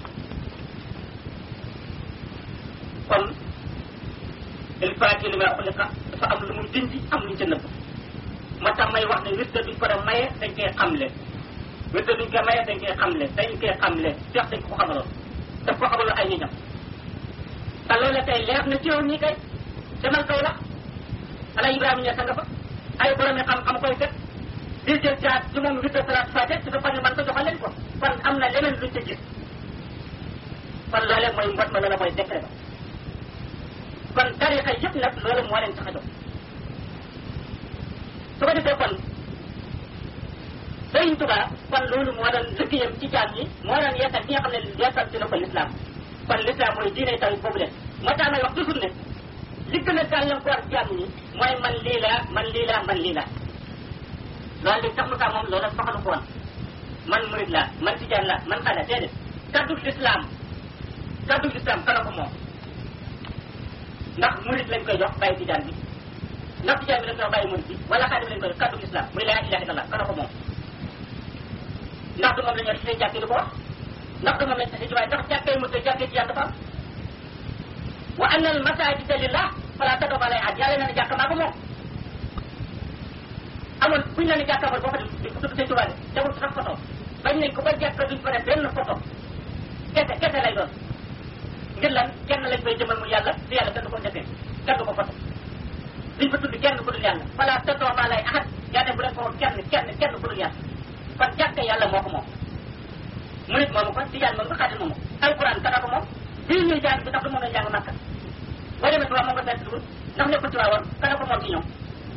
kon il faut li ma wax dafa am lu muy dindi am lu ñu ca nëbb moo tax may wax ne wirde duñ ko def maye dañ koy xamle wirde duñ ko maye dañ koy xamle dañ koy xamle seex dañ ko xamaloon daf ko xamaloon ay ñiñam te loolu tey leer na ci yow ñii kay demal kaw la ala Ibrahima ñe nga fa ay boromi xam-xam koy fekk di jël caat ci moom wirde salaat fate su ko ne man ko joxal leen ko kon am na leneen luñ ca gis kon loolee mooy mbot ma loola mooy décret ba kon tarixa yëpp nag loolu moo leen tax a jóg su ko defee kon Sëriñ Tuba kon loolu moo doon liggéeyam ci jaam ñi moo doon yeesal bi nga xam ne yeesal dina ko lislaam kon lislaam mooy diine taw boobu leen moo tax may wax toujours ne li gën a gàllankoor jaam ñi mooy man lii laa man lii laa man lii laa loolu li tax mu tax moom loolu soxalu ko woon man murid laa man tijaan laa man xale déedéet kaddu lislaam kaddu lislaam kana ko moom ndax murid lañ koy jox bàyyi tijaan bi ndax tijaan bi lañ koy jox bàyyi murid bi wala xaadim lañ koy jox kaddu islam muy laa ilaha illallah kana ko moom ndax du moom la ñu war ci jàkkee di ko wax ndax du moom lañ ci waaye ndax jàkkee mu te jàkkee tijaan dafa am wa anna al masajida lillah fala tad'u alay ahad yàlla nee na jàkka maa ko moom amoon buñ la ne jàkka boo ko di ko tudd sëñ Tuubaa de tegul sax photo bañ nañ ko ba jàkka duñ ko def benn photo kese kese lay doon ngir lan kenn lañ koy jëmal mu yàlla te yàlla kenn du ko defee kenn du ko foto duñ ko tudd kenn ku dul yàlla fala tad'u alay ahad yàlla bu leen ko kenn kenn kenn ku dul yàlla kon jàkka yàlla moo ko moom murit moomu ko tijaan moomu ko xaadim moomu alquran kana ko moom bii ñuy jàng bi tax du moom la jàng makka boo demee tubaab moom nga fekk dugul ndax nekkul ci waawoon kana ko moom ci ñoom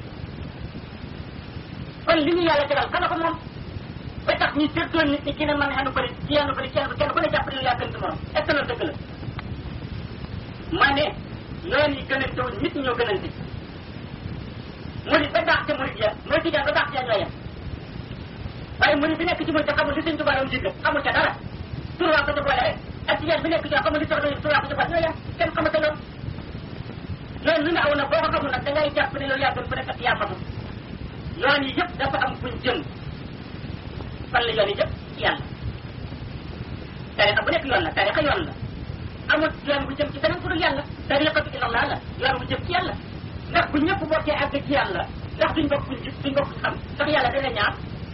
kon li ñu yàlla tegal kana ko moom ba tax ñu séddoo nit ñi ki ne man xanu bëri ci yanu bëri ci yanu kenn ku ne jàpp ne yaa gën ci morom est ce que loolu dëgg la ma ne yoon yi gënante wuñ nit ñi ñoo gënante murid ba daax ca murid ya mooy tijaan ba daax ca ñoo yem waaye murid bi nekk ci murid te xamul li sëñ Tuubaa doon digle xamul ca dara tur waa ko ca boole rek ak tijaan bi nekk ci xamul li soxla tur waa ko ca boole ñoo yem kenn xamate loolu loolu lu ne aw na boo ko xamul nag da ngay jàpp ne loolu yaa gën ku nekk ak yaa xamul yoon yi yëpp dafa am fuñ jëm fan la yoon yi yëpp ci yàlla tarixa bu nekk yoon la tarixa yoon la amul yoon bu jëm ci beneen ku dul yàlla tariqatu ilallah la yoon bu jëm ci yàlla ndax bu ñëpp bokkee àgg ci yàlla ndax duñ bokk fuñ gis duñ bokk fuñ xam ndax yàlla dana ñaar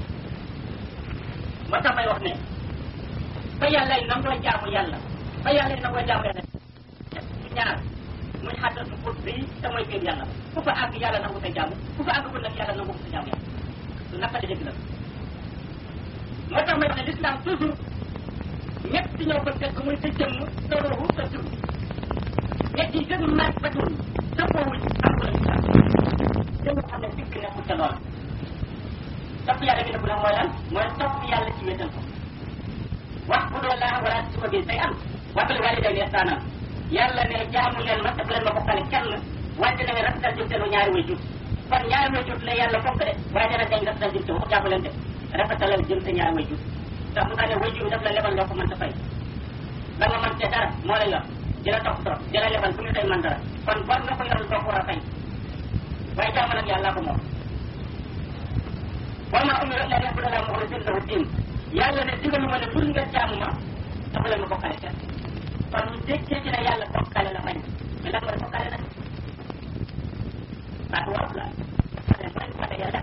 moo tax may wax ne fa yàlla yi nangoo jaamu yàlla fa yàlla yi nangoo jaamu yàlla ci ñaar muy xàttal mu xut bii te mooy féeb yàlla ku fa àgg yàlla nangu sa jaamu ku fa àgg bu nag yàlla nangu sa jaamu yàlla lu naqari dëgg la moo tax may wax ne l'islam toujours ñett ci ñoo ko fekk muy sa jëmm sa ruuxu sa tur ñett yi gën mat ba tur dëppoowuñ am ko la islam dëgg xam ne dikk nekkul ca loola topp yàlla gi nëbbu nag mooy lan mooy topp yàlla ci wéetal ko wax bu doon laa wala su ko bii say am waxal waalidayni ihsaanan yàlla ne jaamu leen ma te bu leen ma bokkale kenn wante na nga rafetal jëm seen ñaari way jur kon ñaari way jur la yàlla fonk de waaye dana dañ rafetal jëm seen wax jaamu leen de rafetalal jëm sa ñaari way jur ndax mu tax ne way jur daf la lebal loo ko mën ta fay la nga mën te dara moo la yor di la topp trop di la lebal bu ñu tey mën dara kon bor nga ko yoral doo ko war a fay waaye jaamu nag yàlla ko moom wa ma umiru illa liya'budu llaha mukhlisina lahu din yàlla ne digalu ma ne pour nga jaamu ma te bu leen ma bokkale kenn kon ñu déggee ci ne yàlla bokkale la bañ mais lan mooy bokkale nag baatu wolof la ne mooy boole yàlla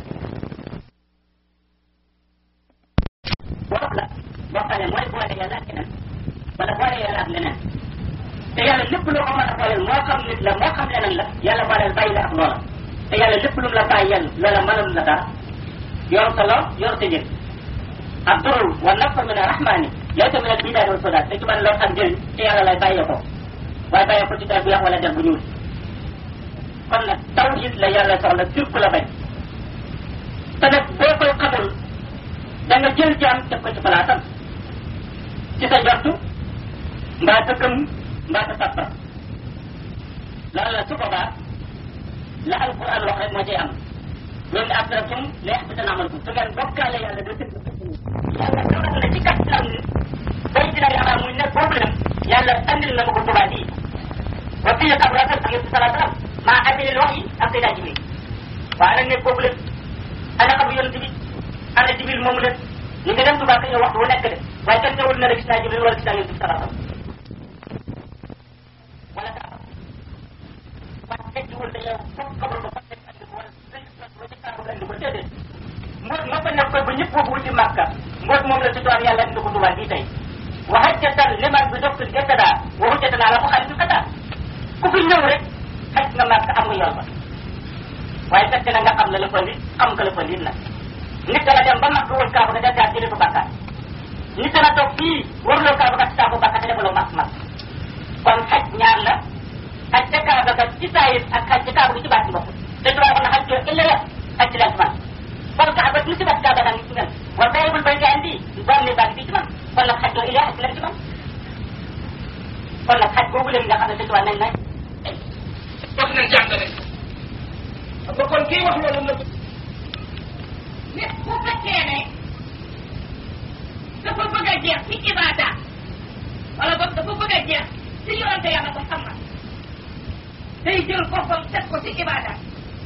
wolof la boo xam ne mooy boole yàlla ak keneen wala boole yàlla ak leneen te yàlla lépp loo ko mën a booleel moo xam nit la moo xam leneen la yàlla booleel bàyyi la ak loola te yàlla lépp lu mu la bàyyeel loola mënul la dara yor sa lor yor sa njëg ak durul wa nafa min arrahmani laysa min albidaadi wa sodaat te ci mën lor ak njëriñ te yàlla lay bàyyee ko waaye bàyyee ko ci der bu yàq wala der bu ñuul kon nag tawhid la yàlla soxla sirku la bañ te nag boo koy xamul da nga jël jaam teg ko ci palaatam ci sa jortu mbaa sa gëm mbaa sa tappa loolu la su boobaa la alquran wax rek moo cay am loolu ne asratum la yaxbitan amalukum su ngeen bokkaale yàlla da tëdd yàlla dogal na ci kattan bay dina yaakaar muy nekk boobu lam yàlla andil na ma ko tubaab yi wa fii ak rasul ak yëpp salaa salaam maa andil wax yi ak sayda jibril waaye nag nekk boobu lam ana xam yonent bi ana jibril moomu leen ñu ngi dem tubaab ka waxtu wu nekk de waaye kenn teewul na la gis naa jibril wala gis naa yonent bi salaa salaam wala daa waaye tekkiwul ne yow foofu xamal ko fan lañ andi ko wala dañ ko ba ci kaabu andi ko déedéet mbóot ma fa nekkoon ba ñëpp boobu wuti màkka mbóot moom la ci doon yàlla indi ko tubaab bii tey wa hajjatan liman bi doctul gettada wa hujjatan ala ko xarit kata ku fi ñëw rek xaj nga màkk am nga yoon ba waaye fekk na nga xam la la fa nit xam nga la fa nit nag nit dana dem ba màkk wër kaabu nga dem daal jëlee fa bàkkaar nit dana toog fii waruloo kaabu nga ci saabu bàkkaar te defaloo màkk màkk kon xaj ñaar la xaj ca kaaba ga ci saayir ak xaj ca kaaba gi ci baat ci bopp te tubaab wax na xaj coo illa ya xaj ci leen man kon kaaba ni si baat kaaba daa ngi ci mel wa bayibul bay gaa indi doom ne baa ngi ci man kon nag xaj coo illa xaj ci leen ci man kon nag xaj boobu leen nga xam ne te tubaab nañ nañ wax nañ jàngale ba kon kii wax loolu la nit bu fekkee ne dafa bëgg a jeex ci ibaada wala boog dafa bëgg a jeex ci yoonte yàlla ko xam na day jël boppam teg ko ci ibaada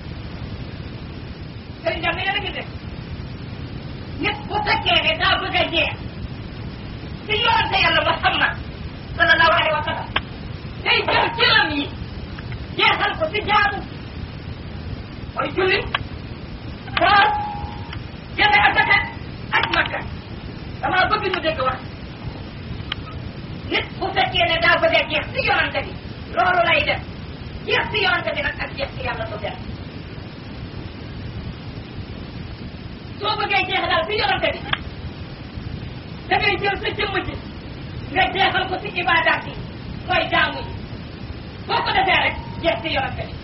sëriñ jàmm yéen a ngi def nit bu fekkee ne daa bëgg a jeex ci yoonte yàlla Muhammad sallallahu alayhi wa sallam day jël jëlam yi jeexal ko ci jaamu mooy julli koor génne asaka ak makka damaa bëgg ñu dégg wax nit bu fekkee ne daa bëgg a jeex ci yonante bi loolu lay def jeex ci yonante bi nag ak jeex ci yàlla du benn soo bëggee jeex daal ci yonante bi da ngay jël sa jëmm ji nga jeexal ko ci ibaadaat yi mooy jaamu yi boo ko defee rek jeex ci yonante bi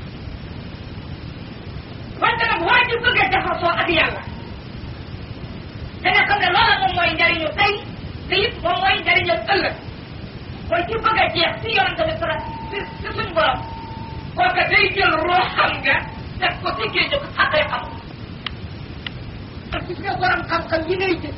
wante nag waa ji bëgg a jaxasoo ak yàlla da nga xam ne loola moom mooy njariñu tey te it moom mooy njariñu ëllëg mooy ci bëgg a jeex ci yonante bi sala ci ci suñ borom kooka day jël rooxam nga def ko ci géej ko xaqee xam gis nga borom xam-xam yi ngay gis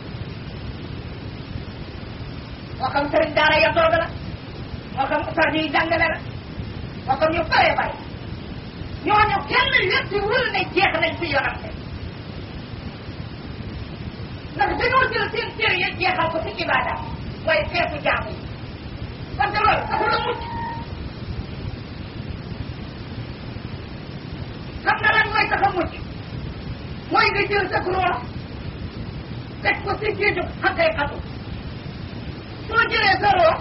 moo xam sëriñ daara ya tooga la moo xam ustaas yi jàngale la moo xam ñu bare bare ñooñu kenn lépp wul ne jeex nañ ci yonante ndax dañoo jël seen cër ya jeexal ko ci ibaada mooy xeetu jaamu yi parce que loolu taxul a mucc xam na lan mooy tax a mucc mooy nga jël sa gros teg ko ci géeju xaqee xatu soo jëlee sa roo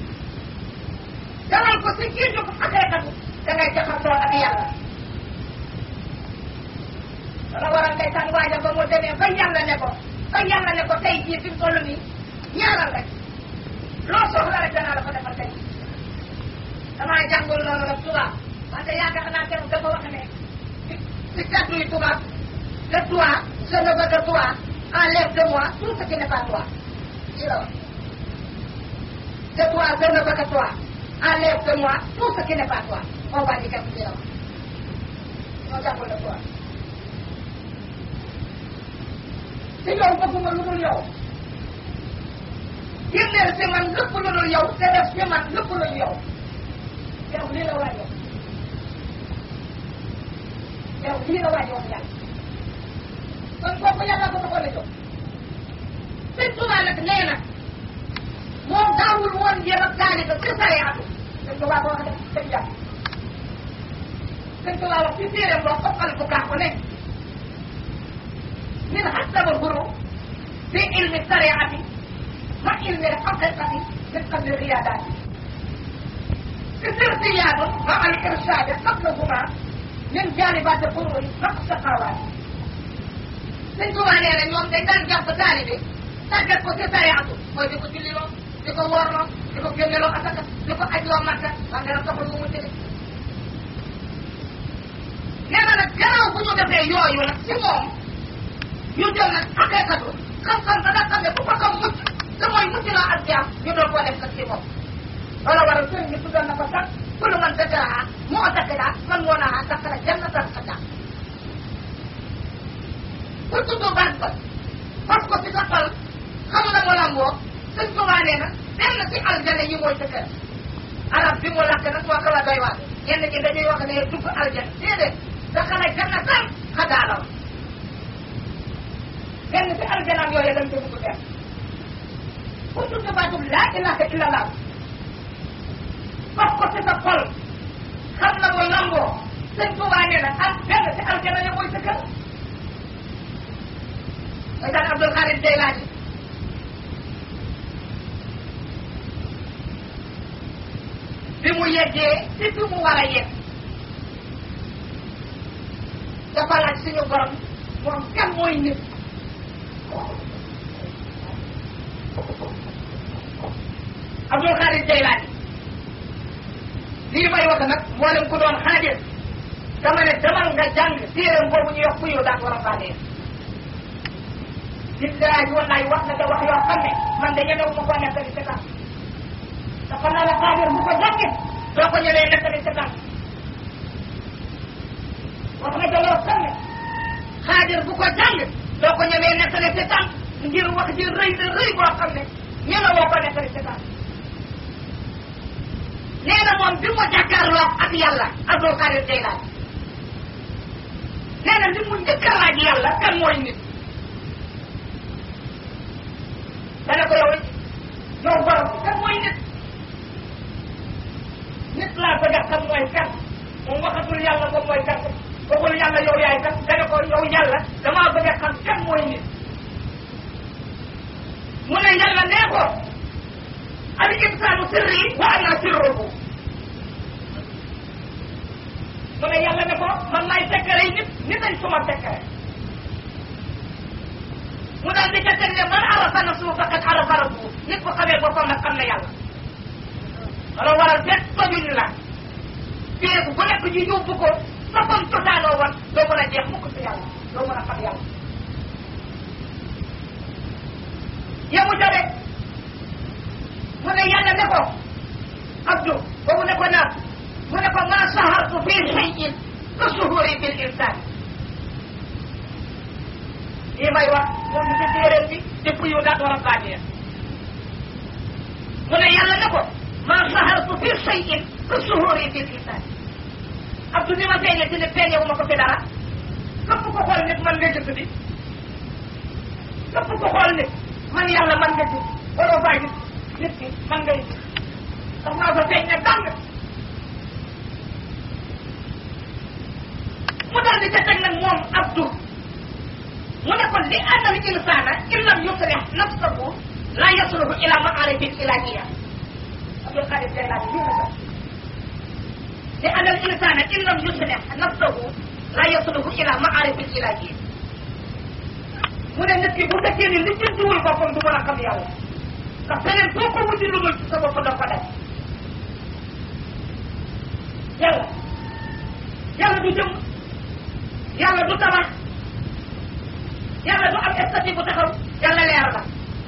dalal ko ci géeju xaqee xatu da ngay jaxasoo ak yàlla wala waral ngay tànn waaja ba mu demee ba yàlla ne ko ba yàlla ne ko tey jii fi mu toll nii ñaanal rek loo soxla rek danaa la ko defal tey damaa jàngul loolu nag tubaab wante yaakaar naa keroog dafa wax ne ci ci kàddu yi tubaab de toi je ne veux que toi enlève de moi tout ce qui n'est pas toi lii la wax de toi je ne veux que toi enlève de moi tout ce qui n'est pas toi on va dire lii la wax ñoo jàngul de toi te yow bëgguma lu dul yow génneel si man lépp lu dul yow te def si man lépp lu dul yow yow lii la waaj wax yow lii la waaj wax yàlla kon kooku yàlla ko taxoon a jóg sëñ Tuubaa nag nee na moom daawul woon jéem a taaliba ci sariyaatu sëñ Tuubaa ko wax de sëñ jàpp sëñ Tuubaa wax ci téeréem boo xoqal bu kaa ko ne min xasaba guru fi ilmi sariati ma ilmi xaqiqati min qabli riyaadaati استرسياد مع الإرشاد قبلهما من جانبات القرون نقص قوات sëñ Tuubaa nee na ñoom dañ daan jàpp taalibe tàggat ko ci sariatu mooy di ko julliloo di ko woorloo di ko génneloo asaka di ko ajloo makka waa nga taxul mu mucc de nee na nag gannaaw bu ñu defee yooyu nag ci moom ñu jël nag xaqiqatu xam-xam ba nga xam ne ku ko xam mucc te mooy mucc loo ak jaam ñu doon koo def nag ci moom wala waral sëriñ bi tuddoon na ko sax kullu man dakaraha moo dakara man moo naa dakara jannatan xata ku tudd baat ba fas ko ci sa xol xam na mu lamboo sëñ Tuubaa nee na dem na ci aljana yi mooy sa kër arab bi mu lakk nag moo ko la doy waar ñenn ñi dañuy wax ne dugg aljana déedéet dakara jannatan xadaa la benn ci aljanaam yooyu dañ ko dugg dem ku tudd baatum laa ilaha illallah fas ko ci sa xol xam na mu lamboo sëñ Tuubaa nee na am benn ci aljana yi mooy sa kër mooy daan Abdul Xaadir Jeylaani bi mu yeggee ci fi mu war a yegg dafa laaj suñu borom moom kan mooy nit Abdul Xaadir Jeylaani lii may wax nag mboolem ku doon xaadir dama ne demal nga jàng téeram boobu ñuy wax kuyu daan war a fànnee billahi wallahi wax na da wax yoo xam ne man de ñemewu ma koo nettali sa kan te xam naa la xaadir bu ko jàngit doo ko ñëwee nettali sa kan wax na da yoo xam ne xaadir bu ko jàng doo ko ñëwee nettali sa kan ngir wax ji rëy na rëy boo xam ne ñeme woo ko nettali sa kan nee na moom bi mu jàkkaarloo ak yàlla Abdul Xaadir Jeylaani nee na li mu njëkk a laaj yàlla kan mooy nit dana ko yow yow borom kan mooy nit nit laa bëgg a xam mooy kan moom waxatul yàlla moom mooy kan waxul yàlla yow yaay kan dana ko yow yàlla damaa bëgg a xam kan mooy nit mu ne yàlla nee ko al insaanu sirri wa ana sirruhu mu ne yàlla ne ko man maay sekkare nit nit ay suma sekkare mu daal di ca teg ne man arafa nafsuhu faqad arafa rabbuhu nit bu xamee boppam nag xam na yàlla wala waral fekk tojuñ la féegu bu nekk ñu yóbbu ko boppam cosaanoo woon doo mën a jeex mukk si yàlla doo mën a xam yàlla yemu ca de mu ne yàlla ne ko abdu boobu ne ko naam mu ne ko ma sahartu fi shay'in ka suhuri bil insan lii may wax moom ci téeréel bi dëpp yu daat war a bànnee mu ne yàlla ne ko ma sahartu fi shay'in ka suhuri bil insan abdu ni ma feeñee ci ne feeñewu ma ko fi dara képp ko xool nit man nga gis bi képp ko xool nit man yàlla man nga gis waroo faa gis nit ki man ngay gis ndax maa fa feeñ ne dàng mu daal di ca teg nag moom abdu mu ne ko li anna al insana in lam yuslih nafsahu la yasluhu ila maarifi al ilahiyya abdul qadir jaylani lii la sax li anna al insana in lam yuslih nafsahu la yasluhu ila maarifi al ilahiyya mu ne nit ki bu fekkee ni li jëntuwul boppam du mën a xam yàlla ndax feneen foo ko wuti lu dul ci sa bopp doo ko def yàlla yàlla du jëm yàlla du tabax yàlla du am statut bu taxaw yàlla leer la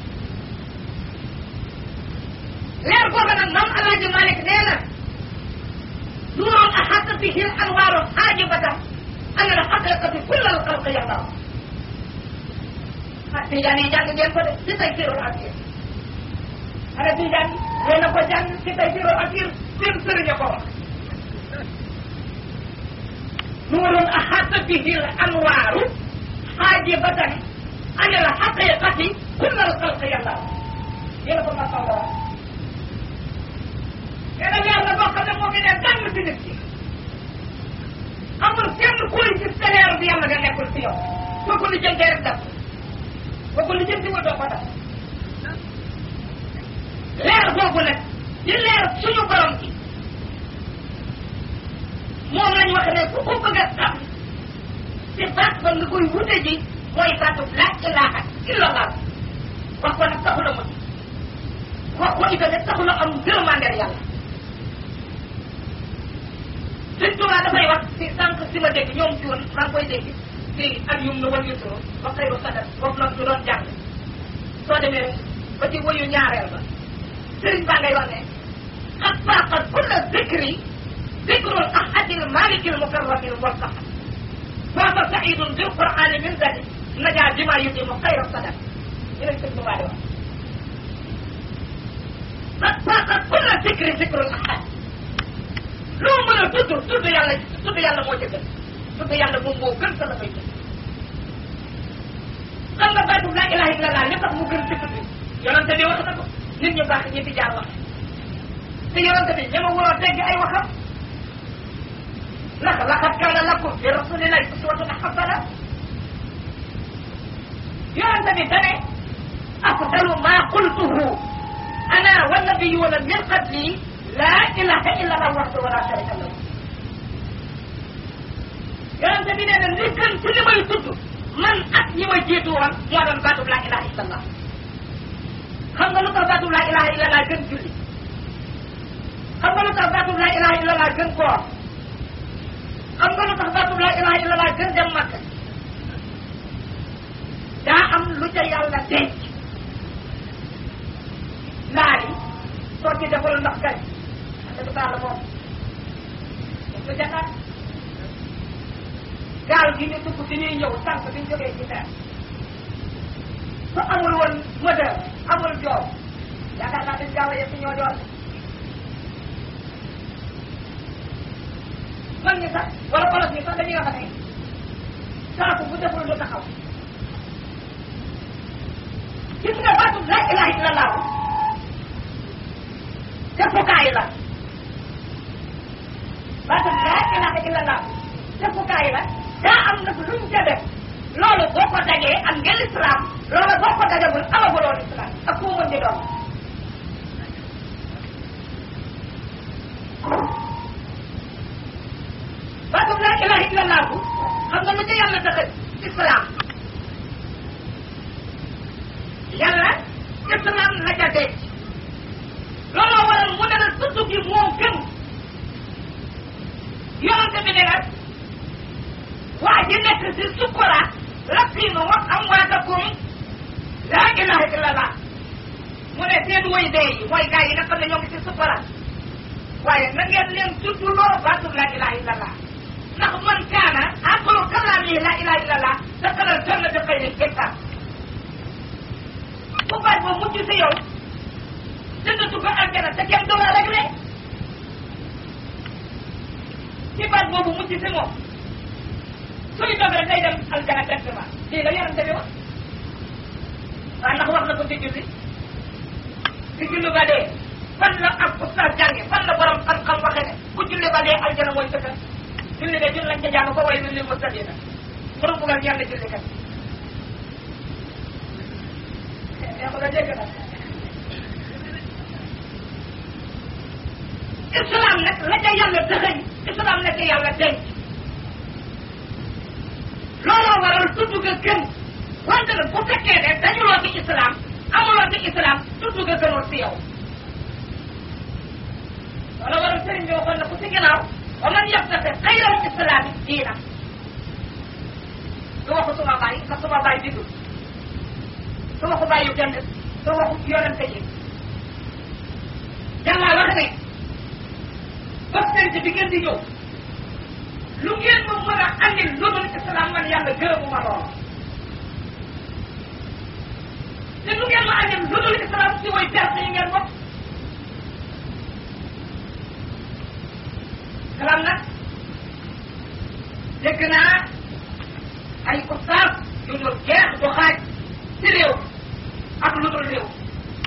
leer boobu nag maam alaaji Malik nee na nuurun axaata bihi al anwaaru xaajibatan an al xaqiqati kull al xalqi yàlla ah Tijaan yi jàng ngeen ko de ci tey sirul asir ana Tijaan yéen a ko jàng ci tey sirul asir seen sëriñ a ko wax nuurun axaata bihi al anwaaru xaajibatan an al xaqiqati kull al xalqi yàlla yéen a ko ma sawara nee na leer la boo xam ne moo ngi ne dàng ci nit ki koy gis te leeru bi yàlla nga nekkul ci yow boo ko lijjantee rek def boo ko lijjanti wa doo ko def leer boobu nag di leer suñu borom ci moom lañ wax ne ku ko bëgg a xam te baat ba nga koy wute ji mooy baatu laa ilaaha illallah wax ko nag taxula mu wax ko itam nag taxula am gërëmandeel yàlla Sëñ Tuubaa dafay wax si sànq si ma dégg ñoom ci woon maa ngi koy dégg si ak yum na wal yusro ba xayru sadat foofu la ñu doon jàng soo demee ba ci woyu ñaareel ba sëriñ baa ngay wax ne xat faaqat kulla zikri zikrul ahadil malikil mukarramil murtaha faata saidun bil qur'ani min zadi najaa bima yudimu xayra sadat ñu leen sëñ Tuubaa di wax xat faaqat kulla zikri zikrul ahad loo mën a tudd tudd yàlla tudd yàlla moo ca gën tudd yàlla moom moo gën sa la fay gën xam nga baatu laa ilaha illallah li tax mu gën ci tudd yonente bi wax na ko nit ñu baax ñi fi jaar wax te yonente bi ñama waroo tegg ay waxam ndax laqad kaana lakum fi rasulillahi uswatun hasana yonente bi dane afdalu ma qultuhu ana wa nabiyuna min qabli laa ilaha illa allah wahdahu la sharika lahu yonente bi nee na li gën ci li may tudd man ak ñi ma jiitu woon moo doon baatub laa ilaha illa allah xam nga lu tax baatub laa ilaha illa allah gën julli xam nga lu tax baatub laa ilaha illa allah gën koor xam nga lu tax baatub laa ilaha illa allah gën dem makka daa am lu ca yàlla denc laari soo ci defal ndox kay dëgg baax la moom lu jataat gaal gi ñu dugg bi ñuy ñëw sànq bi ñu jógee ci terre su amul woon moteur amul joow yaakaar naa dañ gaaw a yëpp ñoo doon man ñi sax wala olof ñi sax dañuy wax ne saaku bu deful lu taxaw gis nga baatu laa ilaha illallah defukaay la baatu laa ilaha illallah defukaay la daa am nag luñ ca def loolu boo ko dajee am ngeen islam loolu boo ko dajagul amaguloo islam ak koo mën di doon baatu laa ilaha illallah bu xam nga lu ca yàlla tax islam yàlla islam la ca denc looloo waral mu ne la tudd gi moo gën yonente bi ne la waa ji nekk si sukkuraat lakkiinu wax am waatakum laa ilaha illallah mu ne seen woy dee yi mooy gars yi nga xam ne ñoo ngi si sukkuraat waaye na ngeen leen tudd loo baatu laa ilaha illallah ndax man kaana aqalu kalaami laa ilaha illallah daxalal jannata xayri hikam bu baat ba mucc si yow dëgg dugg aljana te kenn du la réglé ci baat boobu mucc si moom suy dog rek day dem aljana directement lii la yonente bi wax waaye ndax wax na ko ci julli ci julli ba dee fan la ak ustaas jànge fan la borom xam-xam waxe ne ku julli ba dee aljana mooy dëkk julli de jul lañ ca jàng ko way lu lil mustaqina borom bugal ñaan julli kat yaa ko la dégg nag islam nag la ca yàlla dëxëñ islam la ca yàlla denc looloo waral tudd ga gën wante nag bu fekkee ne dañuloo ci islam amuloo ci islam tudd ga gënul si yow loolu waral sëriñ bi waxoon na ku si ginnaaw wa man yabtaxi xayral islami diina du waxu suma baay ndax suma baay di dund du waxu bàyyi kenn du waxu yonente yi yàlla wax ne bastante bi ngeen di ñëw lu ngeen ma mën a andil lu dul islam man yàlla gërëmu ma lool te lu ngeen ma andil lu dul islam si way perte yi ngeen bokk kalam nag dégg naa ay ustaas yu dul jeex du xaaj ci réew ak lu dul réew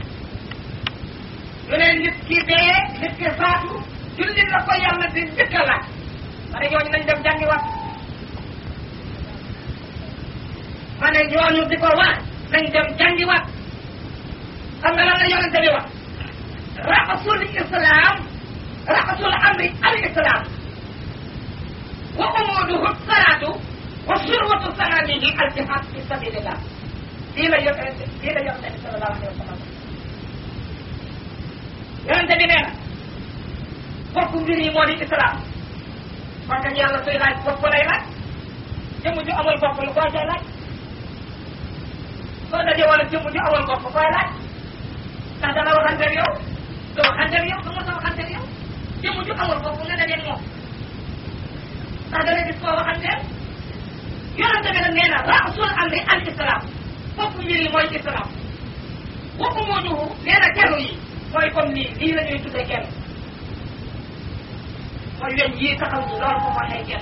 lu ne nit ki dee nit ki faatu jullit la ko yàlla di njëkk a laaj ma ne ñooñu nañ dem jàngi wat ma ne ñooñu di ko wax nañ dem jàngiwaat xam nga lan la yonente bi wax rasul islam rasul amri al islam wa umuduhu salatu wa surwatu sanamihi al jihad fi sabilillah lii la yonente lii la yonente bi sallallahu alayhi wa sallam yonente bi nee na bopp mbir yi moo di islam kon kañ yàlla suy laaj bopp lay laaj jëmm ju amul bopp lu koy laaj soo dajee wala jëmm ju amul bopp koy laaj ndax dana waxanteeg yow doo waxanteeg yow du mos a waxanteeg yow jëmm ju amul bopp nga dajeeg moom ndax dana gis koo waxanteel yonente bi nag nee na rasul amri al islam bopp mbir yi mooy islam bopp moo ñu nee na kenn yi mooy comme lii lii la ñuy tuddee kenn mooy weñ yii taxaw ñu loolu ko mooy ay kenn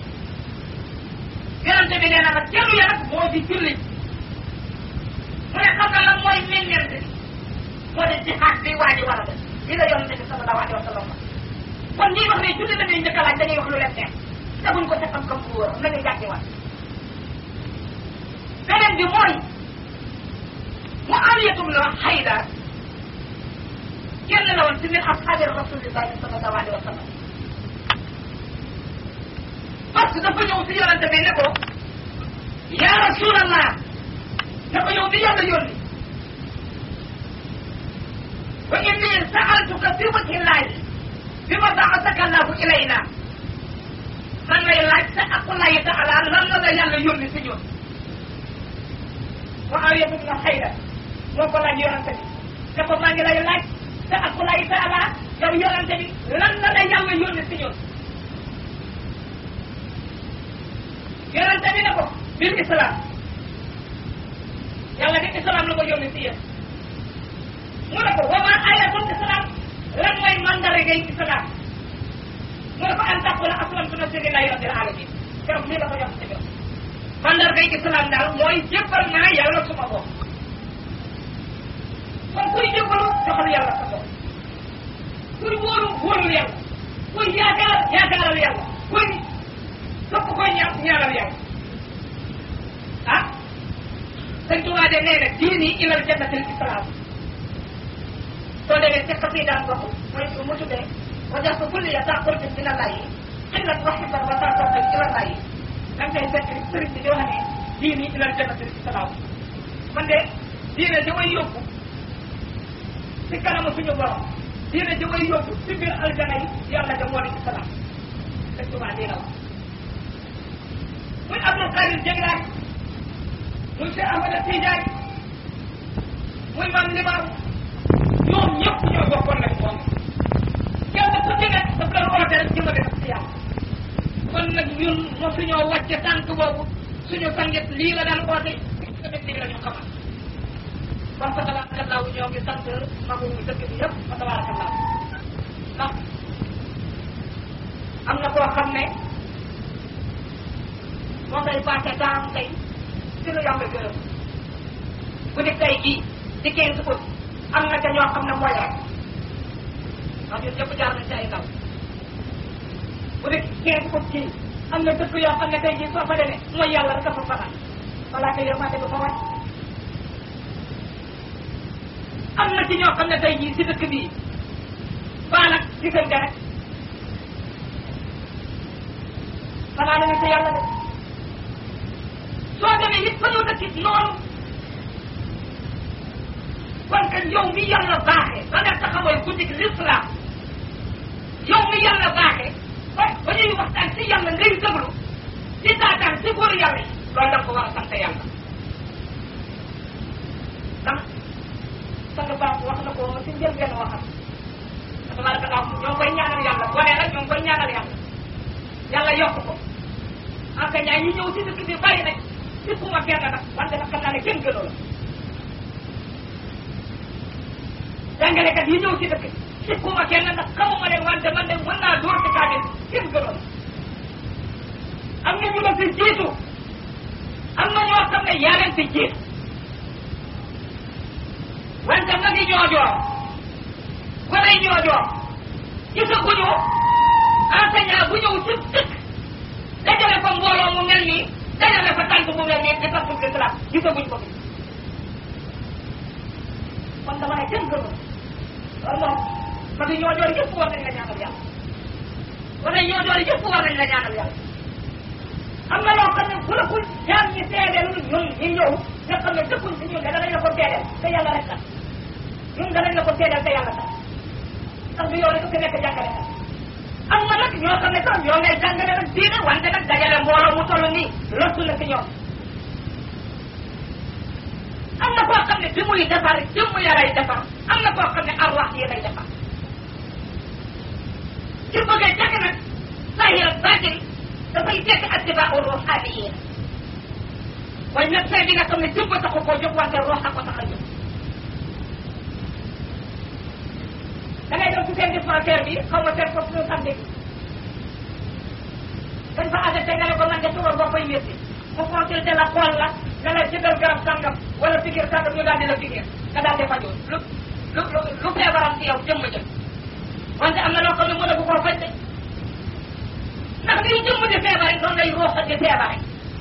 yonente bi nee na nag kenn ya nag moo di julli mu ne xam nga lan mooy meññeent bi moo di jihaad bi waa ji war a def lii la yonente bi sallallahu alayhi wa sallam kon ñii wax ne julli la ñuy njëkk a laaj dañuy wax lu leen neex teguñ ko ca xam-xam bu wóor nañu jàngiwaat beneen bi mooy mu aliyatum la xayda kenn la woon ci min asxaabi rasulillahi sallallahu alayhi wa sallam parce que dafa ñëw si yonente bi ne ko ya rasulallah ne ko yow di yàlla yónni wa inni saaltuka fi wajhi llahi bi ma baasaka allahu ilayna man lay laaj sa aqullahi taala lan la la yàlla yónni si ñun wa awiyatu na xayra moo ko laaj yonente bi ne ko maa ngi lay laaj sa aqullahi taala yow yonente bi lan la la yàlla yónni si ñun yonente bi ne ko bil islam yàlla di islam la ko yónni si yéen mu ne ko wa ma ayatul islam lan mooy mandargay islam mu ne ko an taqula aslamtu nafsi lillahi rabbil alamin keroog lii la ko jox ci biir mandargay islam daal mooy jébbal naa yàlla suma bopp kon kuy jébbalu joxal yàlla sa bopp kuy wóolu wóolul yàlla kuy yaakaar yaakaaral yàlla kuy képp koy ñaan ñaanal yàlla ah sëñ Tuubaa de nee na diini ilal jannatil islam soo demee ci xasiidaan boobu mooy mu tuddee wajjahtu kulliya daa qurbi min allahi xillan wa xibban wa tawbatan ila allahi da nga koy fekk sëriñ bi di wax ne diini ilal jannatil islam man de diine ji may yóbbu ci kanamu suñu borom diine ji may yóbbu ci biir aljana yi yàlla de moo di islam sëñ Tuubaa lii la wax muy Abdul Qadir Jeylaani muy Cheikh Ahmada Tidiane muy Maam Limaamu ñoom ñëpp ñoo bokkoon nag moom kenn ku ci nekk daf doon oote rek jëmale nag si yàlla kon nag ñun mosuñoo wàcce tànk boobu suñu sangit lii la daan oote tamit lii la ñu xamal kon fa tabarakallahu ñoo ngi sant magu dëkk bi yëpp fa tabarakallahu ndax am na koo xam ne moo ngay passé temps tey ci lu yàlla gërëm bu di tey jii di quinze août am na ca ñoo xam ne mooy rek ndax ñun ñëpp jaar nañ ci ay ndaw bu di quinze août jii am na dëkk yoo xam ne tey jii soo fa demee mooy yàlla rek dafa fanaan balaa ko yërmande du fa wàcc am na ci ñoo xam ne tey jii si dëkk bii baa nag diggante rek fanaan nañu si yàlla de soo demee nit fa ñoo dëkk noonu kon que yow mi yàlla baaxee ba nga taxawal guddi gi l'islam yow mi yàlla baaxee ba ba ñuy waxtaan si yàlla ngay déglu di taataan si góor yàlla yi loolu da nga ko war a sant yàlla ndax sang baax wax na ko si njëlbeen waxam tabaarakallah ñoo koy ñaanal yàlla wane nag ñoo koy ñaanal yàlla yàlla yokk ko en tout cas ñi ñëw si dëkk bi bari nañ sikkuma kenn nag wante nag xam naa ne kenn gënoo la jàngalekat yi ñëw si dëkk bi sikkuma kenn nag xamuma leen wante man de mën naa dóor ci kaamil kenn gënoo la am na ñu la fi jiitu am na ñoo xam ne yaa leen fi jiitu wante nag yi ñoo joor wala yi ñoo joor gisaguñu enseignant bu ñëw ci dëkk dajale fa mbooloo mu mel nii dajale fa tànn tànk bu mel nii di topp l'islam gisaguñ ko fi kon dama ne kenn gënu loolu moom parce que ñoo joor yëpp war nañ la ñaanal yàlla wala ñoo joor yëpp war nañ la ñaanal yàlla am na loo xam ne bu la ko jaam ñi seedeel ñun ñi ñëw nga xam ne dëkkuñ si ñun de danañ la ko seedeel te yàlla rek tax ñun danañ la ko seedeel te yàlla tax ndax du yow rek ku nekk jàngale ka am na nag ñoo xam ne sax ñoo ngay jàngale nag diine wante nag dajale mbooloo mu toll nii lottu na si ñoom am na koo xam ne bi muy defar jëmm ya lay defar am na koo xam ne arwax yi lay defar ci bëggee jàng nag sahir baatin dafay fekk attibaa ruuxaaniyiin mooy médecin bi nga xam ne jëmm taxu koo jóg wante ruux a ko tax a jóg da ngay dem ci seen dispensaire bi xaw ma seen foofu ñu samedi dañ fa àgg nga ne ko man de suba boo koy métti mu consulté la xool la nga la jëndal garab sangam wala pikir sangam ñu daal di la pikir nga daal di fajoo lu lu lu lu feebaram ci yow jëmm jëm wante am na loo xam ne mën a bu koo faj de ndax liy jëmm di feebare noonu lay ruux di feebare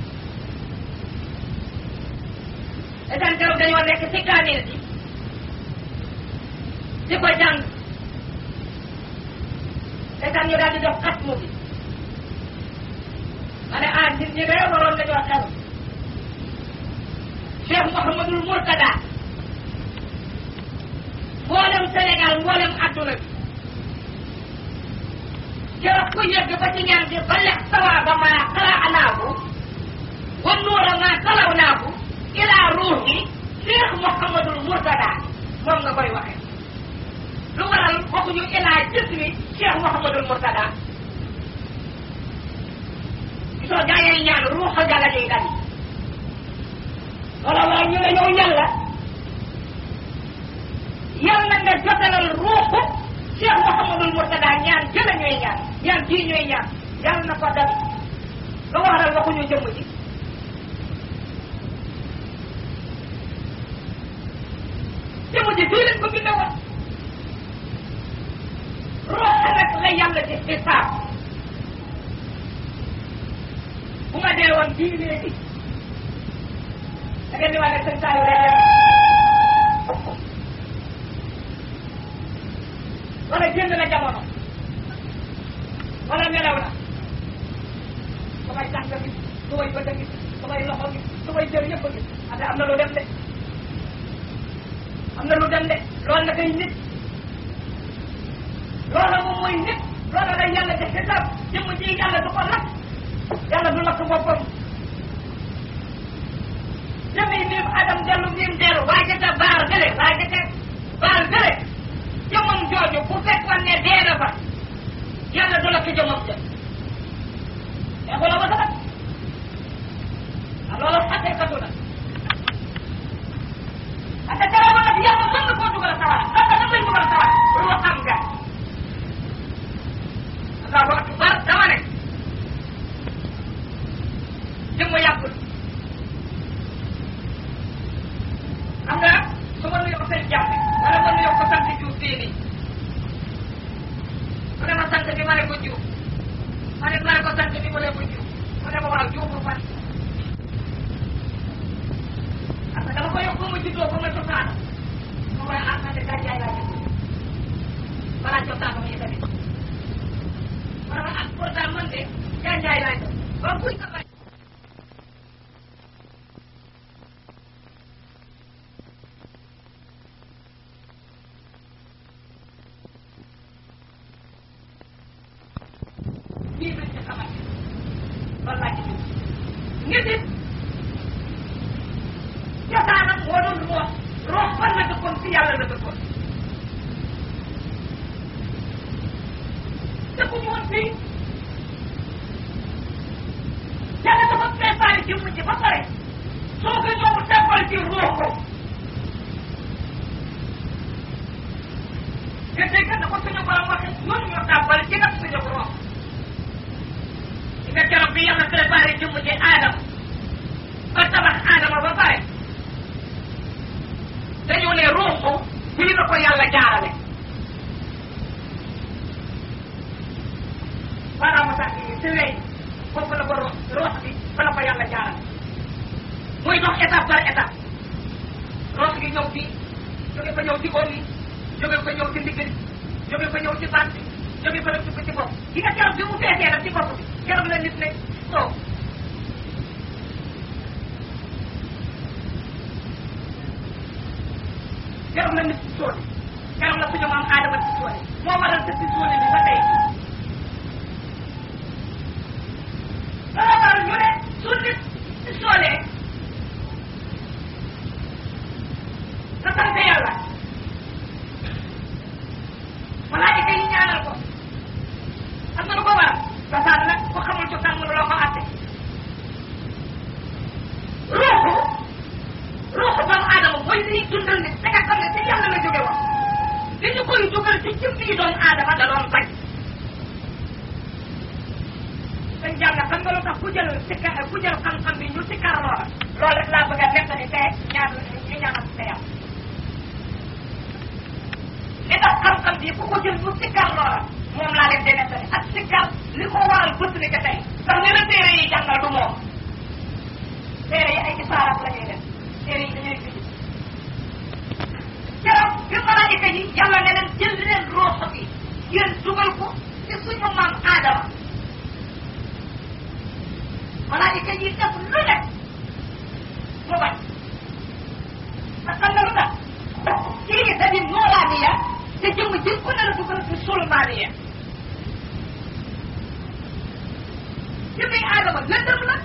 esan keroog dañoo nekk ci kaamil bi di ko jàng esan ñu daal di def xatmu bi ma ne ah nit ñi de waroon nañoo xel Cheikh Mouhamadul Mourtada mboolem Sénégal mboolem adduna bi keroog ku yegg ba ci ñaan bi ba lex sawaaba ma xalaanaahu wa nuura ma xalawnaahu ila ruuhi Cheikh Mouhamadul Mourtada moom nga koy waxee lu waral waxuñu ila jismi Cheikh Mouhamadul Mourtada soo jaayee ñaan ruuxa ga la ñuy dal wala wala ñu ne yow yàlla yàlla nga jotalal ruuxu Cheikh Mouhamadul Mourtada ñaan jëla ñooy ñaan ñaan jii ñooy ñaan yàlla na ko dal lu waral waxuñu jëmm ji jëmm ji fii lañ ko binde woon ruuxa nag la yàlla di xisaab bu ma dee woon bii léegi da ngeen di wax ne sëñ Saliou rek wala jënd na jamono wala nelaw na samay tànk gi samay bët gi samay loxo gi samay jër yëpp a gis ate am na lu dem de am na lu dem de loolu na koy nit loola moom mooy nit loola lay yàlla di xisaab jëmm ji yàlla du ko lakk yàlla du lakk boppam jëmi miim adam dellu miim dellu waaye ca baar gële waaye ca baar gële jëmmam jooju bu fekkoon ne dee na fa yàlla du lakk jëmmam jëm mais xoolal ma sax ah loolu xaqiqatu la parce que dara nag yàlla mën na koo dugal sawara parce que dafay dugal sawara lu xam nga allahu akbar dama ne jëmm yàggul xam nga su ma nuyoo seen jàmm wala ma nuyoo ko sant Diouf fii nii mu ne ma sant bi ma ne ko Diouf ma ne ma ne ko sant bi ma ne ko Diouf mu ne ma waaw Diouf bu fan parce que dama ko yokk ba ma juddoo ba ma cosaana ma koy ah man de gàncax laa juddoo balaa cosaana ma tamit ma ne ma ah pourtant man de gàncax laa juddoo ba kuy ka bàyyi lii lañ ci xamante loolu laa ci dugg ngir it cosaanam moo doon roox roox fan la dëkkoon si yàlla la dëkkoon dëkkuñu woon fii yàlla dafa préparé jëmm ji ba pare soo ko ñëw teppal ci roox ko nga dégg na ko suñu borom waxe ñun ñoo tàbbal ci nag suñu roox nga keroog bi yàlla préparé jëmm ji aadama ba tabax aadama ba pare dañu ne ruuxu fii la ko yàlla jaarale maanaam sax yi si wey foofu la ko ruux bi fa la ko yàlla jaarale dox étape par étape roos gi ñëw fii jóge fa ñëw ci góor yi jóge fa ñëw ci ndigg li jóge fa ñëw ci baat bi jóge fa dugg ci bopp gi nga keroog bi mu feesee nag ci bopp bi keroog la nit ne soo keroog la nit ci sóone keroog la suñu maam aadama ci sóone moo waral sa ci sóone bi ba tey loolu waral ñu ne su nit ci sóonee na sant yàlla malaayika yi ñaanal ko xam nga lu ko waral cosaan nag ku xamul cosaan mënu loo ko àtte ruuxu ruuxu doomu aadama mooy liy dundal nit da nga xam ne ci yàlla la jóge woon li ñu koy dugal ci jëm yi doomu aadama da doon bañ dañ jàng xam nga lu tax ku jël ci ka ku jël xam-xam bi ñu ci kar loola loolu rek laa bëgg a nettali te ñaar ñu ñaanal te yàlla li tax xam-xam bi ku ko jël ñu ci kar loola moom laa leen di nettali ak ci kar li ko waral bët ni que tey ndax li la téere yi jàngal du moom téere yi ay isaarat la ñuy def téere yi dañuy bind keroog bi malaayika yi yàlla ne leen jël leen rooxo bi ngeen dugal ko ci suñu maam aadama malaayika yi def lu ne mu bañ parce que lu tax kii dañu noolaaniya te jëmm ji ku ne la dugal ci sulmaaniya jëmmi aadama lëndëm la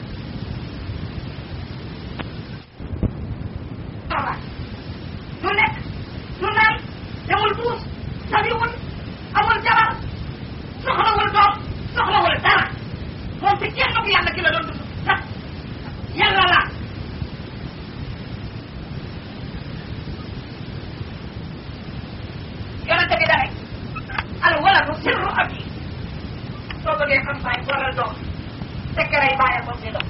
voilà du lekk du naan demul duus sabiwul amul jabar soxlawul doom soxlawul dara moom ci kenn ku yàlla ki la doon dund ndax yàlla la yonente bi dane al waladu sirru abi soo bëggee xam baay waral doom sekkaray bàyyi ko si doom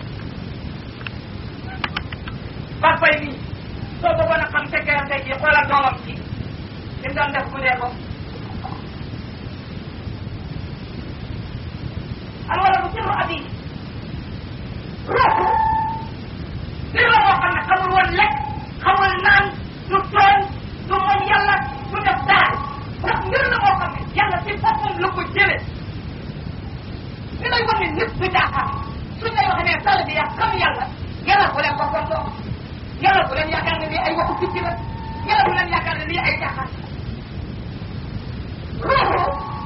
papay nii soo bëggoon a xam sekkaram tey jii xoolal doomam ci li mu doon def bu dee ko al waladu sirru abi ruuxu mbir la moo xam ne xamul woon lekk xamul naan du tooñ du moñ yàlla du def daal ndax mbir la moo xam ne yàlla ci boppam la ko jële li lay wan ne nit du jaaxaan suñ lay wax ne sal bi yaa xam yàlla yàlla bu leen boppam doo yàlla bu leen yaakaar ne lii ay waxu picc la yàlla bu leen yaakaar ne lii ay jaaxaan ruuxu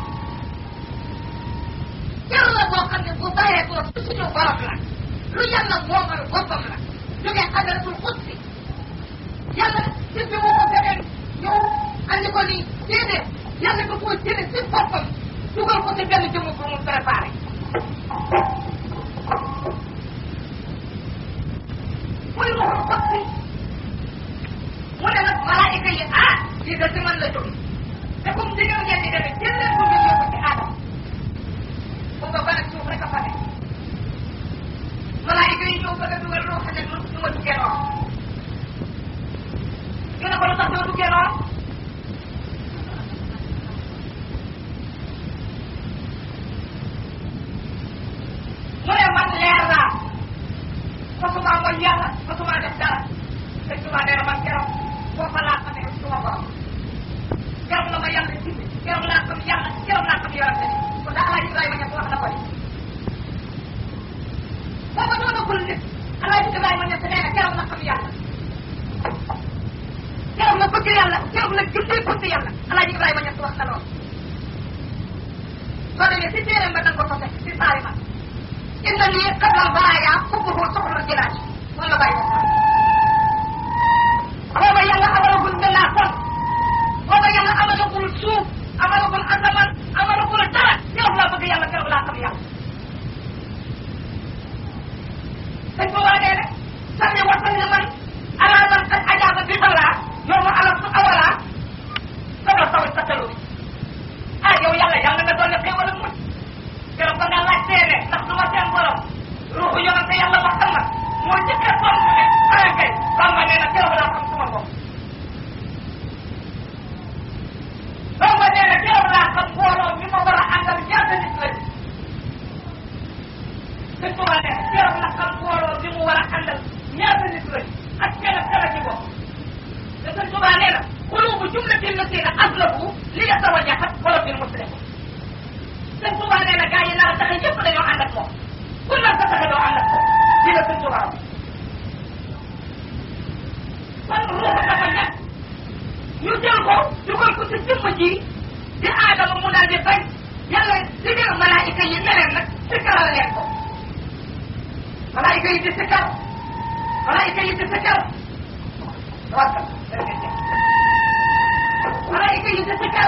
yàlla boo xam ne bu bàyyee ko suñu borom la lu yàlla moomal boppam la jógee xadaratul xutsi yàlla ci bi mu ko feneen ñëw andi ko nii déedéet yàlla da koo jële ci boppam dugal ko ci benn jëmm bu mu préparé muy ruxul xutsi mu ne nag malaayika yi ah lii de ci man la jóge te comme digal ngeen di demee jël leen ko ngeen yóbbu ci aadama bu nga ban ak suuf rek a fa nekk malaayika yi ñëw bëgg a dugal loo xam ne lu lu ma duggee noonu ñu ne ko lu tax doo duggee noonu mu ne man leer laa mosuma mooy yàlla mosuma def dara te suma nee na man keroog foofa laa xamee suma borom keroog la ma yàlla gindi keroog laa xam yàlla keroog laa xam yorante ni kon daa alaaji Ibrahima ñett wax na ko ni booba doonagul nit alaaji Ibrahima ñett nee na keroog la xam yàlla keroog la bëgg yàlla keroog la juddee bëgg yàlla alaaji Ibrahima ñett wax na loolu soo demee si téeréem ba danga ko fa fekk si saari ma inna lii qabla baraaya xubbuhu soxla jilaaj moom la bàyyi booba yàlla amalagul mbellaa kon booba yàlla amalagul suuf amalagul asamaan amalagul dara keroog laa bëgg yàlla keroog laa xam yàlla dañ ko war a dee rek sànni wasan ni man ala man qad ajaaba bi balaa yow ma ala su awalaa sama sawi sa talu ah yow yàlla yàlla nga doon xéewal ak mucc keroog ba nga laaj seene ndax du ma seen borom ruuxu yonante yàlla Muhammad moo njëkk a tontu ne ah kay Bamba nee na keroog laa xam suma bopp Bamba nee na keroog laa xam mbooloo mi ma war a àndal ñaata nit lañ sëñ Tuba nee na keroog la xam mbooloo mi mu war a àndal ñaata nit lañ li nga taw a jaxat wala bir muslim sëñ Tuubaa nee na gaa yi nar a taxe yëpp dañoo ànd ak moom ku nar ko taxe doo ànd ak moom di la sëñ Tuubaa kon ruux dafa ñàkk ñu jël ko dugal ko ci jëmm ji di aadama mu daal di bañ yàlla digal malaayika yi ne leen nag sikkaral leen ko malaayika yi di sikkar malaayika yi di sikkar tawakkal malaayika yi di sikkar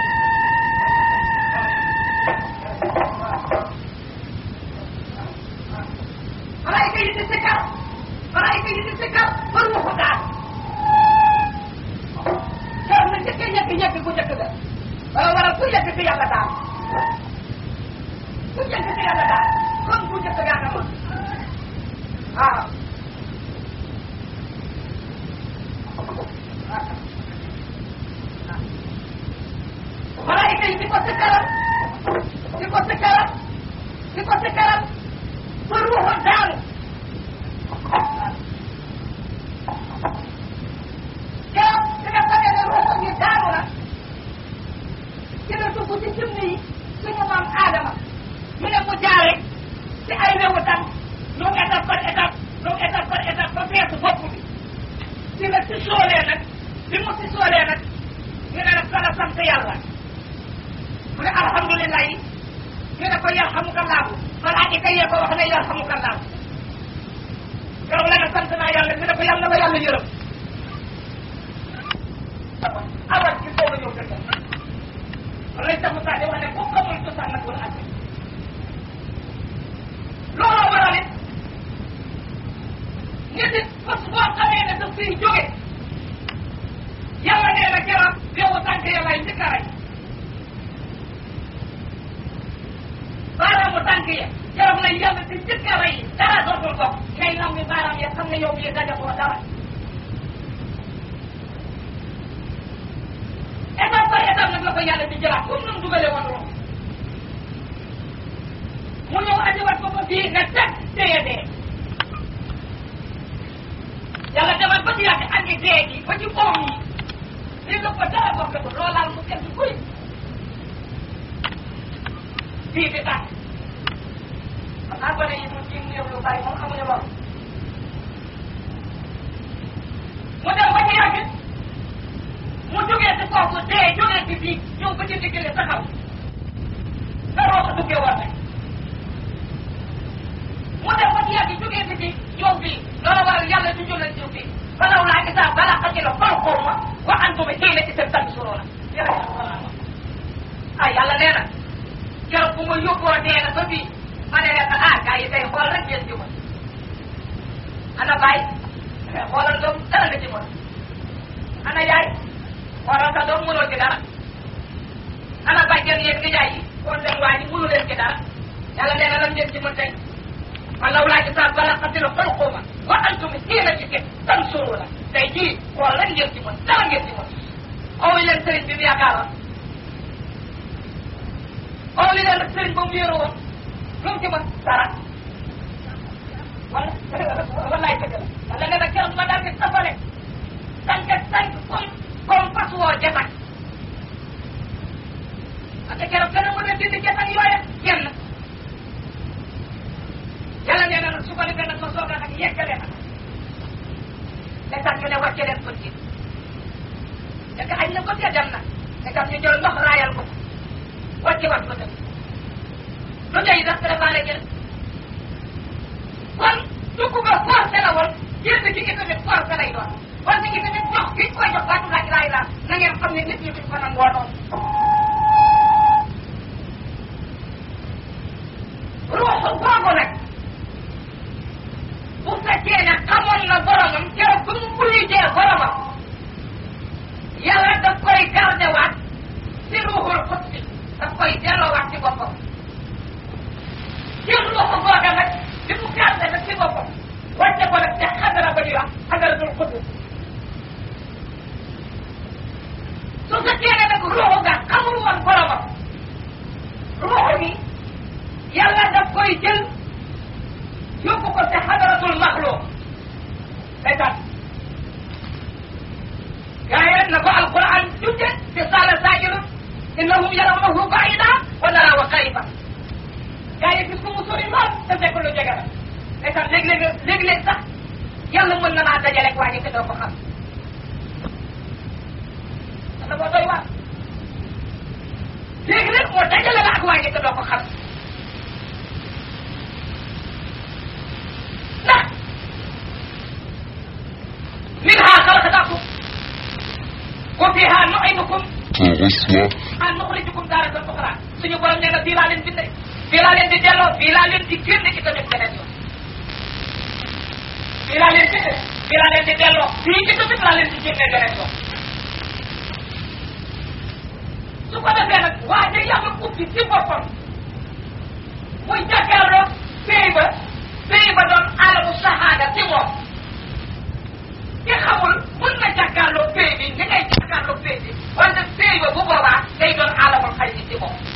malaayika yi di sikkar malaayika yi di sikkar ba ruuxu daal keroog na njëkkee ñekk ñekk bu njëkk ga wala wala ku njëkk si yàlla daal ku njëkk si yàlla daal kon bu njëkk gaa nga moom waaw malaayika yi di ko sikkaral di ko sikkaral di ko sikkaral ba ruuxu daanu keroog di nga xamee ne ruuxu gi daanu na ci la dugg ci jëmm yi suñu maam Adama ñu ne mu jaare ci ay wewu tan ñoom étape par étape ñoom étape par étape ba feesu bopp bi ci la si soolee nag bi mu si soolee nag ñu ne nag kala sant yàlla mu ne alhamdulilah yi ñu ne ko yarhamukallahu malaayika yee ko wax ne yarhamukallahu keroog la ne sant naa yàlla ñu ne ko yàlla ba yàlla yërëm awal ci soog a ñëw dëgg loolu lañ tax mu saa di wax ne boo xamul cosaan nag wala àtte looloo waral it nit it bés boo xamee ne daf fiy jóge yàlla nee na keroog yow tànk yàllaay njëkk a rey baaraamu tànk ya keroog la yàlla di njëkk a rey dara dootul bokk ngay nam mi baaraam ya xam ne yow mii dajagoo dara étape par étape nag la ko yàlla di jëlaat comme nam dugale woon room mu ñëw andiwaat ko ba fii nga teg téye dee yàlla demal ba ci yàgg andi dee gi ba ci oom yi li nga ko dara bokk ko loolaal mu teg kuy fii di tàkk xam naa gone yi mu ci néew lu bari moom xamuñu loolu mu dem ba ci yàgg mu jógee si kooku dee jógee si bii ñëw ba ci diggale taxaw sa roota duggee war rek mu dem ba ci yàgg jógee si bii ñëw bii loolu waral yàlla du jëlee jiw bii balaw laa isaa bala xajila falqoo ma wa antuma xiina itam tamit suroo la ah yàlla nee na keroog bu ma yóbboo dee na ba bii ma ne leen ah gars yi tey xool rek ngeen jëmal ana baay xoolal doom dara nga jëmal ana yaay xoolal sa doom mënoo ci dara ana bàjjen yéen nga jaay yi kon leen waa ji mënu leen ci dara yàlla nee na lan ngeen ci mën tey walaw laa gisaa bala xatila xalquma wa antum xiina ci ke tan suru la tey jii xool lan ngeen ci mën dara ngeen ci mën owi leen sëriñ bi mu yaakaaroon owi leen nag sëriñ ba mu yéero woon lu mu ci mën dara wala wallaay dëgg la wala nee na keroog ma daal di safale tànk tànk comme comme fas woo jatak parce que keroog gën a mën a dindi jatak yooye kenn yàlla nee na nag su ko defee nag ma soog a nag yeggale nag te tax ñu ne wàcce leen ko ci fekk añ na ko ca dem na te tam ñu jël ndox raayal ko wàcce wat ko dem lu tey ndax préparé ngeen kon dugg ba forcé la woon génn ci itamit forcé lay doon parce que itamit jox gi koy jox baatu laa ilaaha illa na ngeen xam ne nit ñi duñ ko nangoo noonu ruuxu googu nag bu fekkee ne xamoon na boromam keroog bu mu wuyujee boromam yàlla daf koy garde waat si ruuxul xutsi daf koy delloowaat ci boppam jël ruuxu googa nag li mu garde nag ci boppam wàcce ko nag te xadara ba di wax xadaratul xutsi su fekkee ne nag ruuxu ga xamul woon boromam ruuxu gi yàlla daf koy jël yóbbu ko te xadaratul maxluq day tax gaa yi na ko alquran tudde te saala saajilun innahum yarawnahu baida wa naraahu qariba gaa yi gis ko mu sori lool te fekk lu jege la ndeysaan léeg-léeg léeg-léeg sax yàlla mën na naa dajaleeg waa ji te doo ko xam dafa boo doy waar léegi nag moo dajale la ak waa ji te doo ko xam ndax minha xalaqnaakum wa fiha nu'idukum غصة ah nuxrijukum taaratan uxra suñu borom nee na fii laa leen bindee fii laa leen di delloo fii laa leen di génne ci tamit beneen yoon fii laa leen bindee fii laa leen di delloo fii ci tamit laa leen di génne beneen yoon su ko defee nag waa ja yàlla ubbi ci boppam muy jàkkaarloo pays ba pays ba doon alamu sahaada ci moom ki xamul mun na jàkkaarloo pays bi ni ngay jàkkaarloo pays bi wante pays ba bu boobaa day doon alamul xay bi ci moom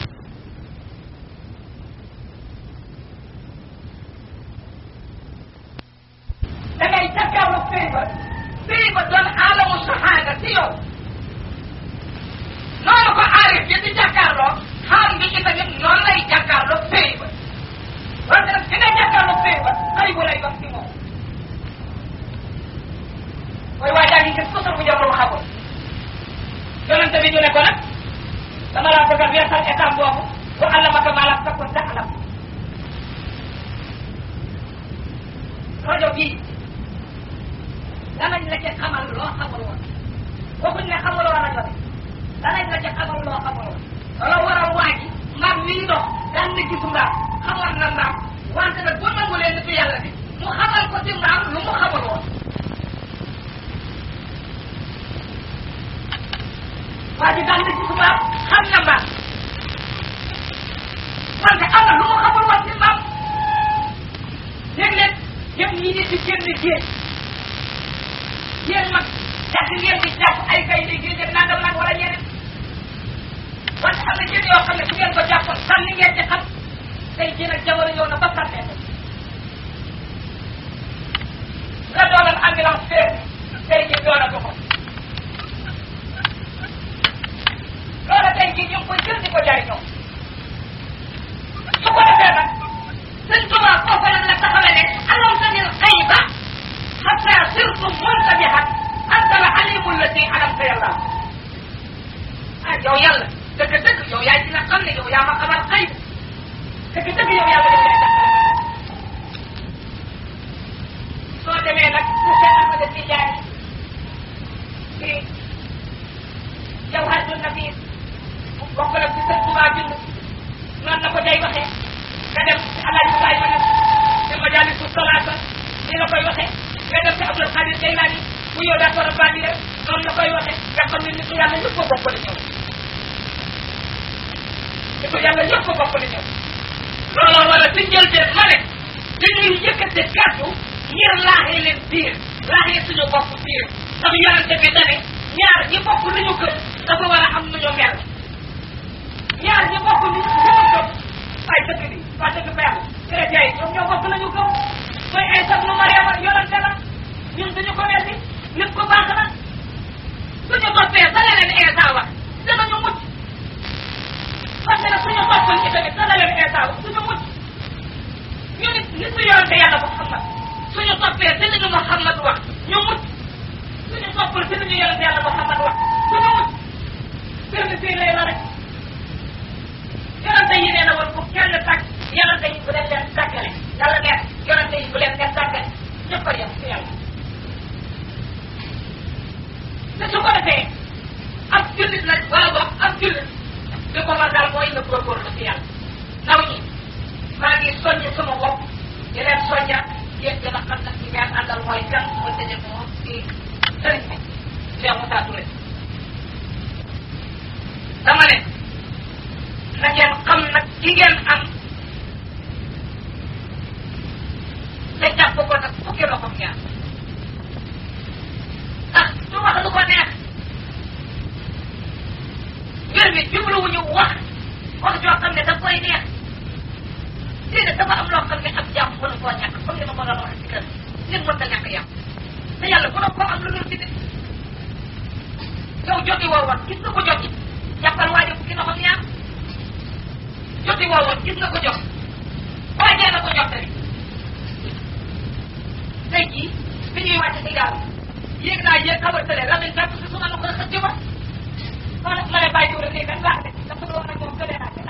da ngay jàkkaarloo pays ba pays ba doon alamu sahaada ci yow noonu ko aarif yi di jàkkaarloo xaal bi itamit noonu lay jàkkaarloo pays ba wante nag ki ngay jàkkaarloo pays ba xay bu lay doon ci moom mooy waa jaa ngi gis kusur bu jëm lu mu xamul yonente bi ñu ne ko nag dama laa bëgg a weesal état boobu bu allamaka maa lam takun ta'lam rajo bii danañ la ci xamal loo xamul woon waxuñ ne xamuloo rajo bi danañ la ci xamal loo xamul woon loolu waral waa ji mbaam mii dox daan na gisu mbaam xamoon na mbaam wante nag bu nangulee nitu yàlla bi mu xamal ko ci mbaam lu mu xamul woon waa ji daan na gis mbaam xam na mbaam wante am na lu mu xamul woon ci mbaam léeg-léeg yëpp ñi nit di génn géej yéen mag jàpp ngeen di jàpp ay kay di géej ak nangam nag wala ñeneen wante am na jën yoo xam ne su ngeen ko jàppoon sànni ngeen ci xam tey jii nag jamono ñëw na ba sànnee ko la doonoon ambulance fee tey jii doonatu ko loola tey jii ñu ngi koy jël di ko jariñoo su ko defee nag sëñ Tuubaa foofu nag la taxawee ne alam tanil xayba xatta sirtu muntabihan anta la alimul lati alamta yàlla ah yow yàlla dëgg-dëgg yow yaay dina xam ne yow yaa ma xamal xayb dëgg-dëgg yow yaa ma def lay tax soo demee nag mu fekk Ahmada Tijaani ci jawharatul nafis bokk la ci sëñ Tuubaa bind noonu na ko day waxee nga dem ci alaaji Baay ma def ci majaalisu salaata ni la koy waxee nga dem ci Abdul Xaadir Jaylaani bu yow daa ko rabbaani rek noonu la koy waxee nga xam ne nit ku yàlla ñëpp ko bokk di ñëw nit ku yàlla ñëpp ko bokk di ñëw looloo wala ci njëlbeen ma ne dañuy yëkkate kàddu ngir laaxee leen biir laaxee suñu bopp biir ndax yonente bi dane ñaar ñi bokk lu ñu gëm dafa war a am nu ñu mel ñaar ñi bokk lu ñu gëm waaye dëkk bi waa dëkk bi yàlla chrétien yi ñoom ñoo bokk la ñu gëm mooy Isa nu Mariama yonente la ñun duñu ko weddi nit ko baax na suñu toppee sa leneen Isa wax danañu mucc parce que suñu toppal itamit sa leneen Isa wax duñu mucc ñu nit nit su yonente yàlla Muhammad suñu toppee si li ñu Muhammad wax ñu mucc suñu toppal si li ñu yonente yàlla Muhammad wax duñu mucc firnde fii lay la rek yonente yi nee na woon bu kenn tàkk yonente yi bu leen leen tàggale yàlla nee yonente yi bu leen leen tàggale ñëpp a yem ci yàlla te su ko defee ab jullit nag wala boog ab jullit li ko war daal mooy nga góorgóorlu ci yàlla ndaw ñi maa ngi soññ sama bopp di leen soññaat yéen gën a xam nag ci ngeen àndal mooy kan mooy tëjee ko ci sëriñ bi Cheikh Moussa Touré dama ne na ngeen xam nag ci ngeen am te jàpp ko nag fukki loxo ñaar ndax du wax lu ko neex mbir mi jubluwuñu wax wax joo xam ne daf koy neex déedéet dafa am loo xam ne ab jàmm mënu koo ñàkk comme ni ma ko doon waxee ci kër nit mën ta ñàkk yàpp te yàlla mënoo koo am lu dul ci nit yow jogi woo wax gis nga ko jogi jàppal waajo fukki loxo ñaar joti woowoon gis nga ko jox waajee na ko jox tamit tey jii bi ñuy wàcc si gaal yéeg naa yéeg xaw a tële Lamine fekk si suma loxo xëcc ma ma ne ma ne bàyyi jiw rek léegi kan laa de dafa doon nag moom tële naa